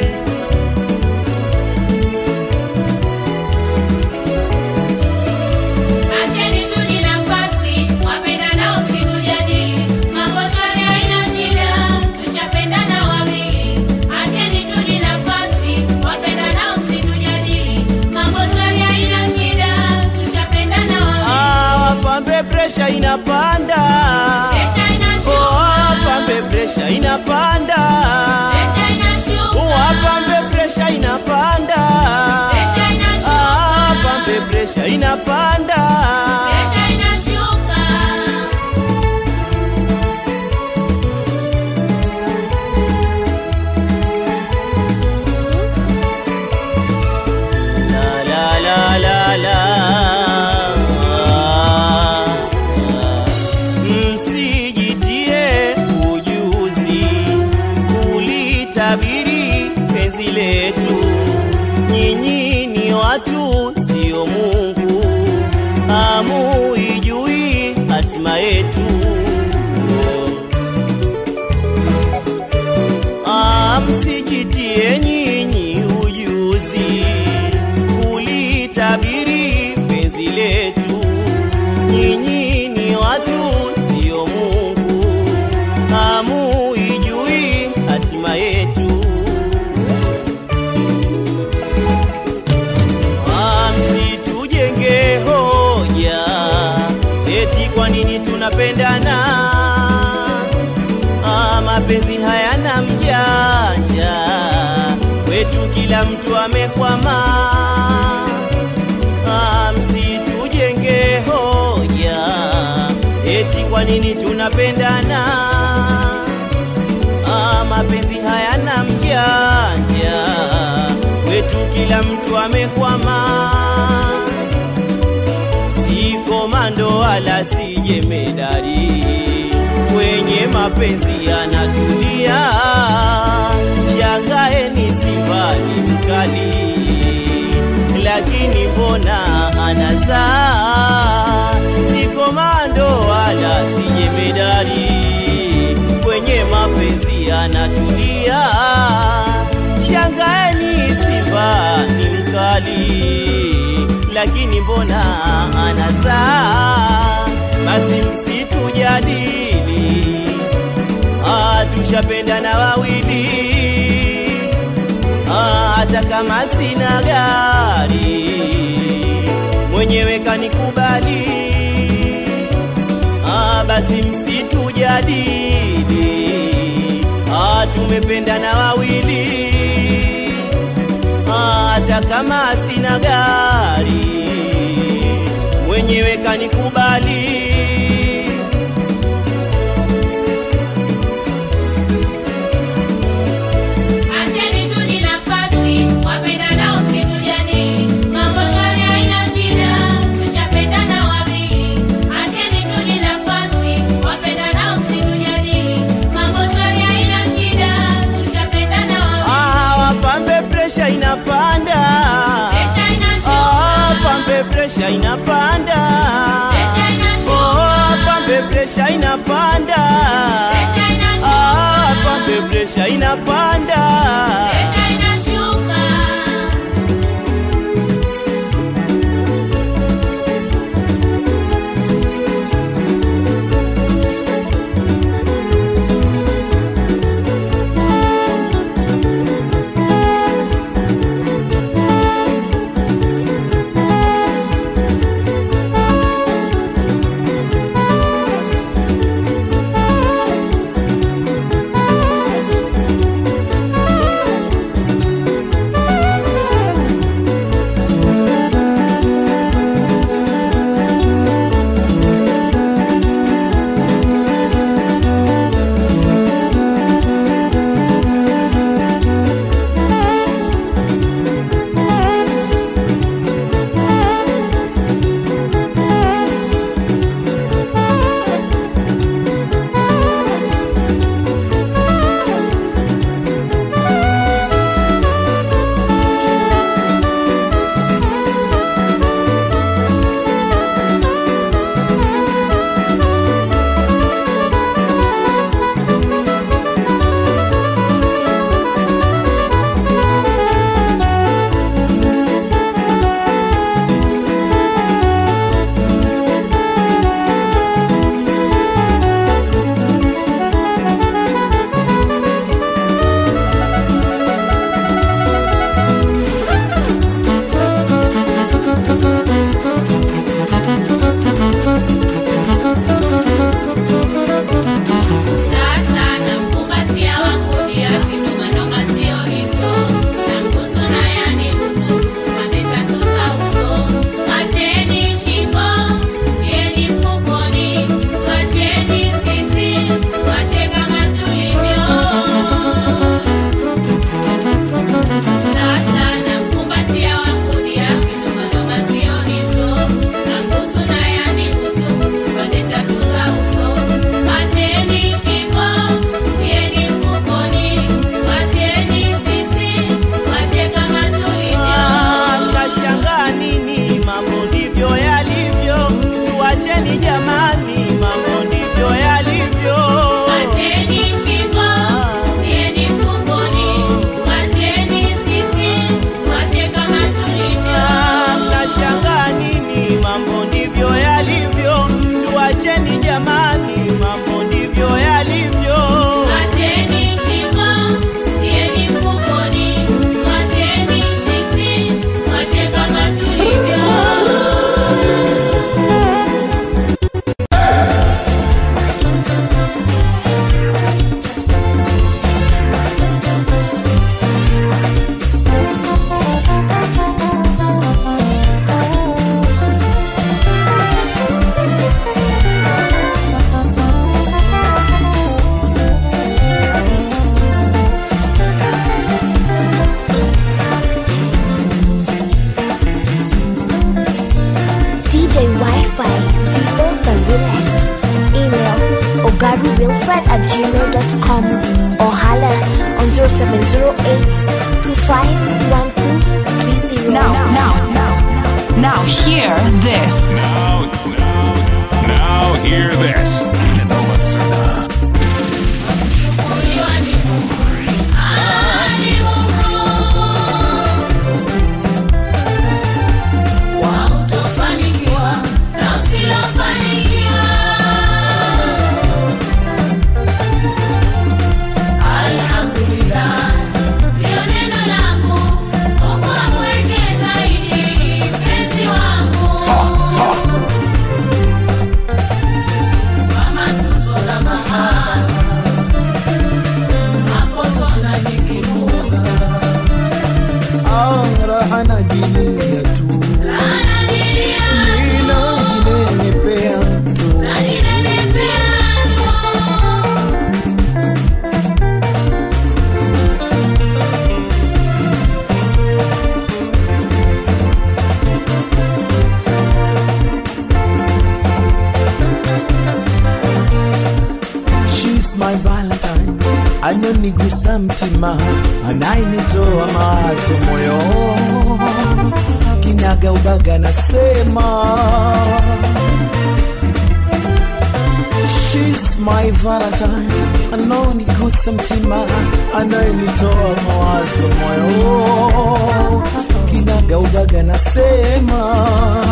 [SPEAKER 7] Acheni tuji nafasi, wapendanao msitujadili. Mambo shwari haina shida, tushapendana wawili. Acheni tuji nafasi, wapendanao msitujadili. Mambo shwari haina shida, tushapendana wawili.
[SPEAKER 11] ah, wapambe presha inapanda
[SPEAKER 7] Presha inashuka.
[SPEAKER 11] oh, wapambe presha inapanda
[SPEAKER 7] Presha inashuka.
[SPEAKER 11] wapambe presha inapanda
[SPEAKER 7] Presha inashuka.
[SPEAKER 11] ah, wapambe presha inapanda
[SPEAKER 7] Presha inashuka.
[SPEAKER 11] la la la la la msijitie ujuzi kulitabiri penzi letu nyinyi ni watu sio mungu hamuijui hatima yetu Ah, msijitie nyinyi ujuzi kulitabiri penzi letu nyinyi ni watu sio mungu hamuijui hatima yetu Ah, msitujenge hoja eti kwa nini tunapendana ah, mapenzi hayana mjanja kwetu kila mtu amekwama ah, msitujenge hoja eti kwa nini tunapendana ah, mapenzi hayana mjanja kwetu kila mtu amekwama si komando wala si jemedari kwenye mapenzi yanatulia shangaeni simba ni mkali lakini mbona anazaa si komando wala si jemedari kwenye mapenzi yanatulia shangaeni simba ni mkali lakini mbona anazaa basi msitujadili ah, tushapendana wawili ah, hata kama sina gari mwenyewe kanikubali ah, basi msitujadili ah, tumependana wawili ah, hata kama sina gari mwenyewe kanikubali
[SPEAKER 7] Acheni tuji nafasi, wapendanao msitujadili. Mambo shwari haina shida, tushapendana wawili. Acheni tuji nafasi, wapendanao msitujadili. Mambo shwari haina shida, tushapendana wawili.
[SPEAKER 11] presha inapanda
[SPEAKER 7] Presha inashuka.
[SPEAKER 11] Oh, pambe presha inapanda
[SPEAKER 7] Presha inashuka.
[SPEAKER 11] Ah, pambe presha inapanda
[SPEAKER 7] Presha inashuka. Sasa namkumbatia wangu dia kindomanoma sio hizo nambusu na yani busu pande tatu za uso kateni shingo tieni mfukoni wacheni sisi wache kama tulivyo sasa namkumbatia wangu dia kindomanoma sio hizo nambusu na yani busu busu pande tatu za uso Pateni shingo, tieni mfukoni, wacheni sisi, wache kama tulivyo.
[SPEAKER 11] Ah, mnashangaa nini? Mambo ndivyo yalivyo, tuacheni jamani, mambo ndivyo yalivyo.
[SPEAKER 7] Pateni shingo, tieni mfukoni, wacheni sisi, wache kama tulivyo.
[SPEAKER 11] Ah, mnashangaa nini? Mambo ndivyo yalivyo, tuacheni jamani, mambo ndivyo yalivyo.
[SPEAKER 7] Pateni shingo, tieni mfukoni, wacheni sisi, wache kama tulivyo.
[SPEAKER 1] DJ Wi-Fi, Vivo the realest. Email ogaruwilfred at gmail.com or holla on 0708 251230.
[SPEAKER 12] Now, now, now, now hear this.
[SPEAKER 13] Now, now, now hear this. Noma Serna.
[SPEAKER 7] Hautofanikiwa na usilofanikiwa. Alhamdulillah, ndio neno langu. Mungu amweke zaidi mpenzi wangu. Kwa matunzo na mahaba, hapo tunajikifunga.
[SPEAKER 14] Ah, raha najilia tu ninajinenepea tu She's my Valentine, anonigusa mtima, anayenitoa mawazo moyo kinaga ubaga nasema She's my Valentine, anaonigusa mtima, anayenitoa mawazo moyo, kinaga ubaga nasema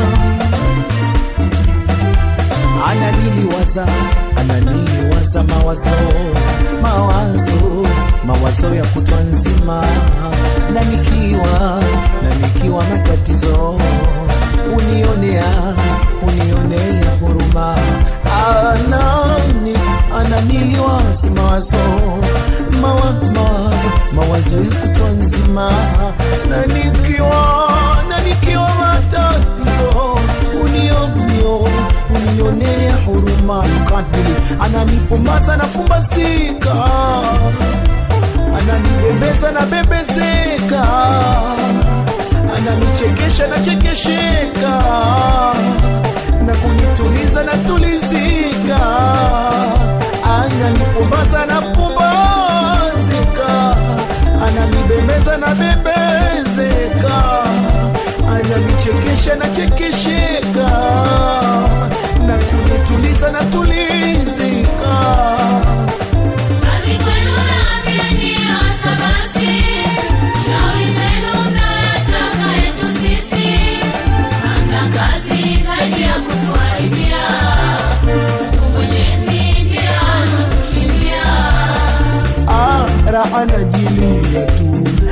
[SPEAKER 14] ananiliwaza ananiliwaza mawazo mawazo mawazo ya kutwa nzima na nikiwa na nikiwa matatizo unionea unionea huruma anani ananiliwaza mawazo mawa, mawazo mawazo ya kutwa nzima na nikiwa na nikiwa matatizo unionio unionea huruma kadili ananipumbaza na pumbazika ananibembeza na bembezeka ananichekesha na chekesheka na kunituliza na tulizika ananipumbaza na pumbazika ananibembeza na bembezeka ananichekesha na chekesheka na kunituliza na tulizika
[SPEAKER 7] Kazi kwenu naambia nyie wasabasi, shauri zenu mnayotaka yetu sisi. Hamna kazi zaidi ya kutuharibia. Mungu Mwenyezi ndiye anatulindia.
[SPEAKER 14] Ah, raha najilia tu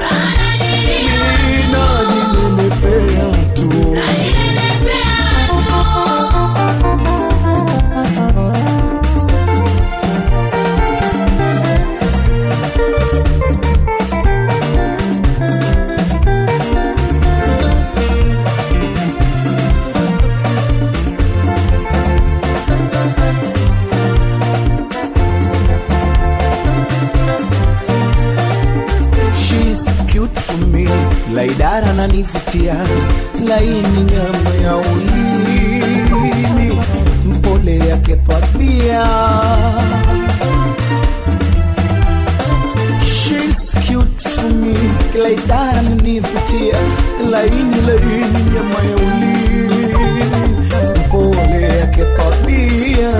[SPEAKER 14] najinenepea tu She's cute for me, laidara nanivutia, laini nyama ya ulimi, mpole yake tabia. She's cute for me, laidara nanivutia, laini laini nyama ya ulimi, mpole yake tabia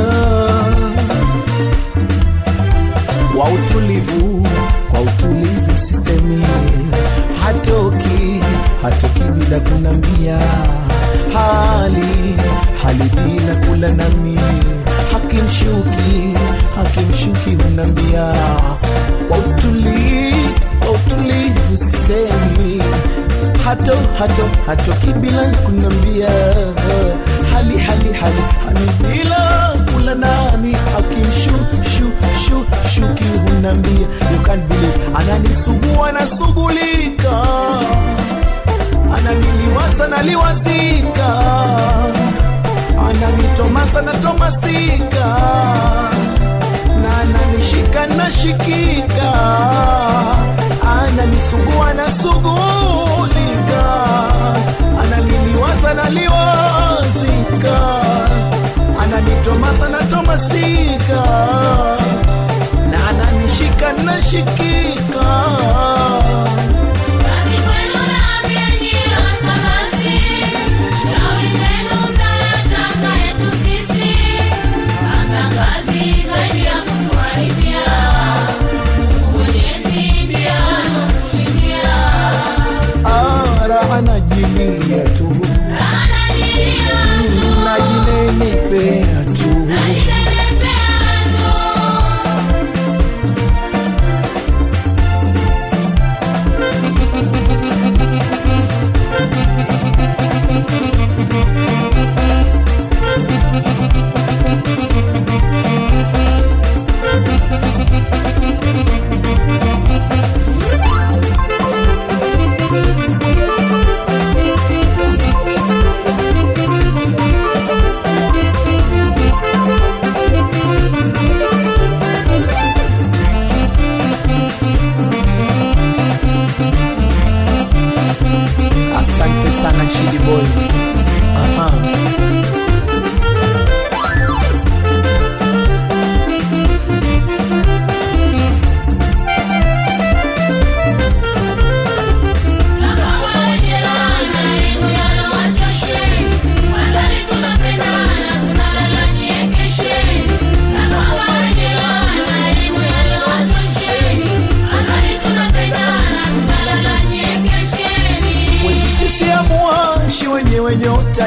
[SPEAKER 14] kwa utulivu, kwa utulivu sisemi, hatoki hatoki bila kunambia, hali hali bila kula nami, hakimshuki hakimshuki hunambia, kwa utulivu, kwa utulivu sisemi hato hato hatoki bila kunambia hali hali hali hali bila kula nami akimshu shu shu shuki hunambia you can't believe ananisugua nasugulika ananiliwaza naliwazika ananitomasa natomasika na ananishika nashikika ananisugua nasugulika ananiliwaza naliwazika ananitomasa natomasika na ananishika nashikika
[SPEAKER 7] Kazi kwenu naambia nyie wasabasi, shauri zenu mnayotaka yetu sisi. Hamna kazi zaidi ya kutuharibia. Mungu Mwenyezi ndiye anatulindia.
[SPEAKER 14] ara anajilia tu najinenepea tu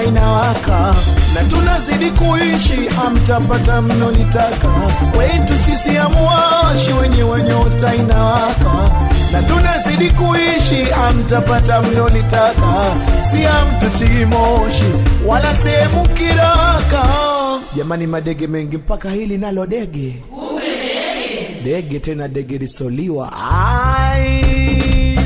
[SPEAKER 14] inawaka na tunazidi kuishi, hamtapata mnolitaka. Kwetu sisi amuwashi wenye wanyota inawaka na tunazidi kuishi, hamtapata mnolitaka. Si hamtutii moshi wala sehemu kiraka. Jamani, madege mengi mpaka hili nalo dege dege tena dege lisoliwa ai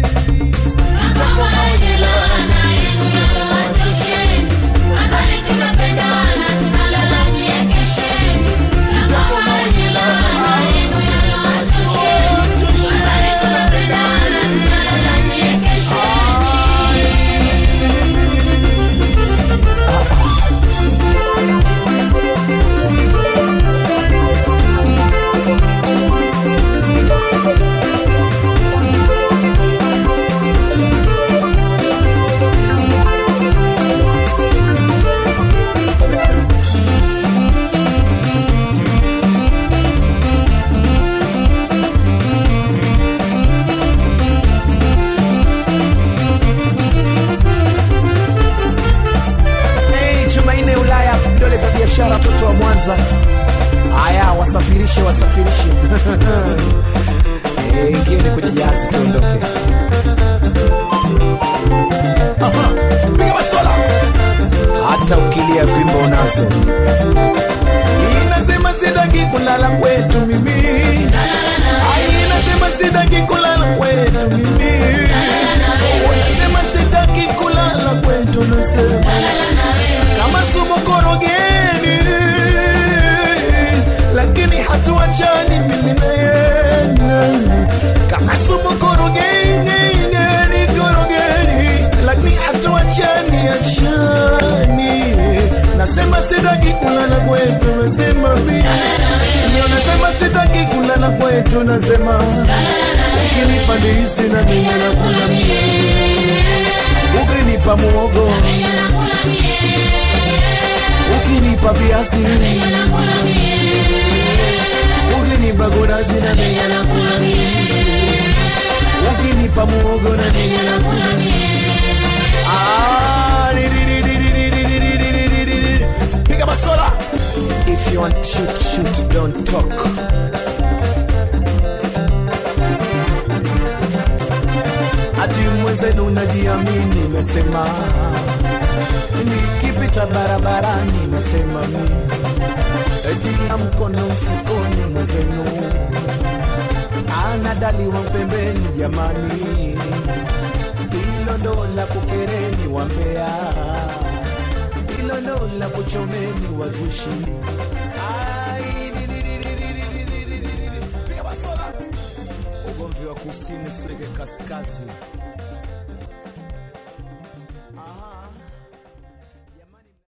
[SPEAKER 14] Hey, Jumanne Ulaya, vidole vya biashara, watoto wa Mwanza. Haya, wasafirishe, wasafirishe. Eh, Ingieni kwenye jahazi tuondoke. Aha, piga masola. Hata ukilia fimbo unazo. Inasema sitaki kulala kwetu mimi. Ai, inasema sitaki kulala kwetu mimi. Unasema sitaki kulala kwetu, nasema kama sumu korogeni, lakini hatuachani mimi na yeye. Kama sumu korogeni, ni korogeni, lakini hatuachani achani. Nasema sitaki kulala kwetu, nasema mimi. Ndio nasema sitaki kulala kwetu, nasema ukinipa ndizi na mimi nakula mie, ukinipa muogo ukinipa viazi ukinipa gunazi na mimi nakula mie, ukinipa muogo na mimi nakula mie. Ah, di- di- di- di- di- di- di- di- di- di- di- di- di- di. Piga basola. If you want to shoot, shoot, don't talk. Ati mwenzenu najiamini, nasema nikipita barabarani, nasema mi eti na mkono mfukoni, mwenzenu anadaliwa pembeni, jamani, hilo ndo la kukereni wambea, hilo ndo la kuchomeni wazushi. Ai, di- di- di- di- di- di- di- di- di- di- di. Piga basola. Ugomvi wa kusini usiweke kaskazi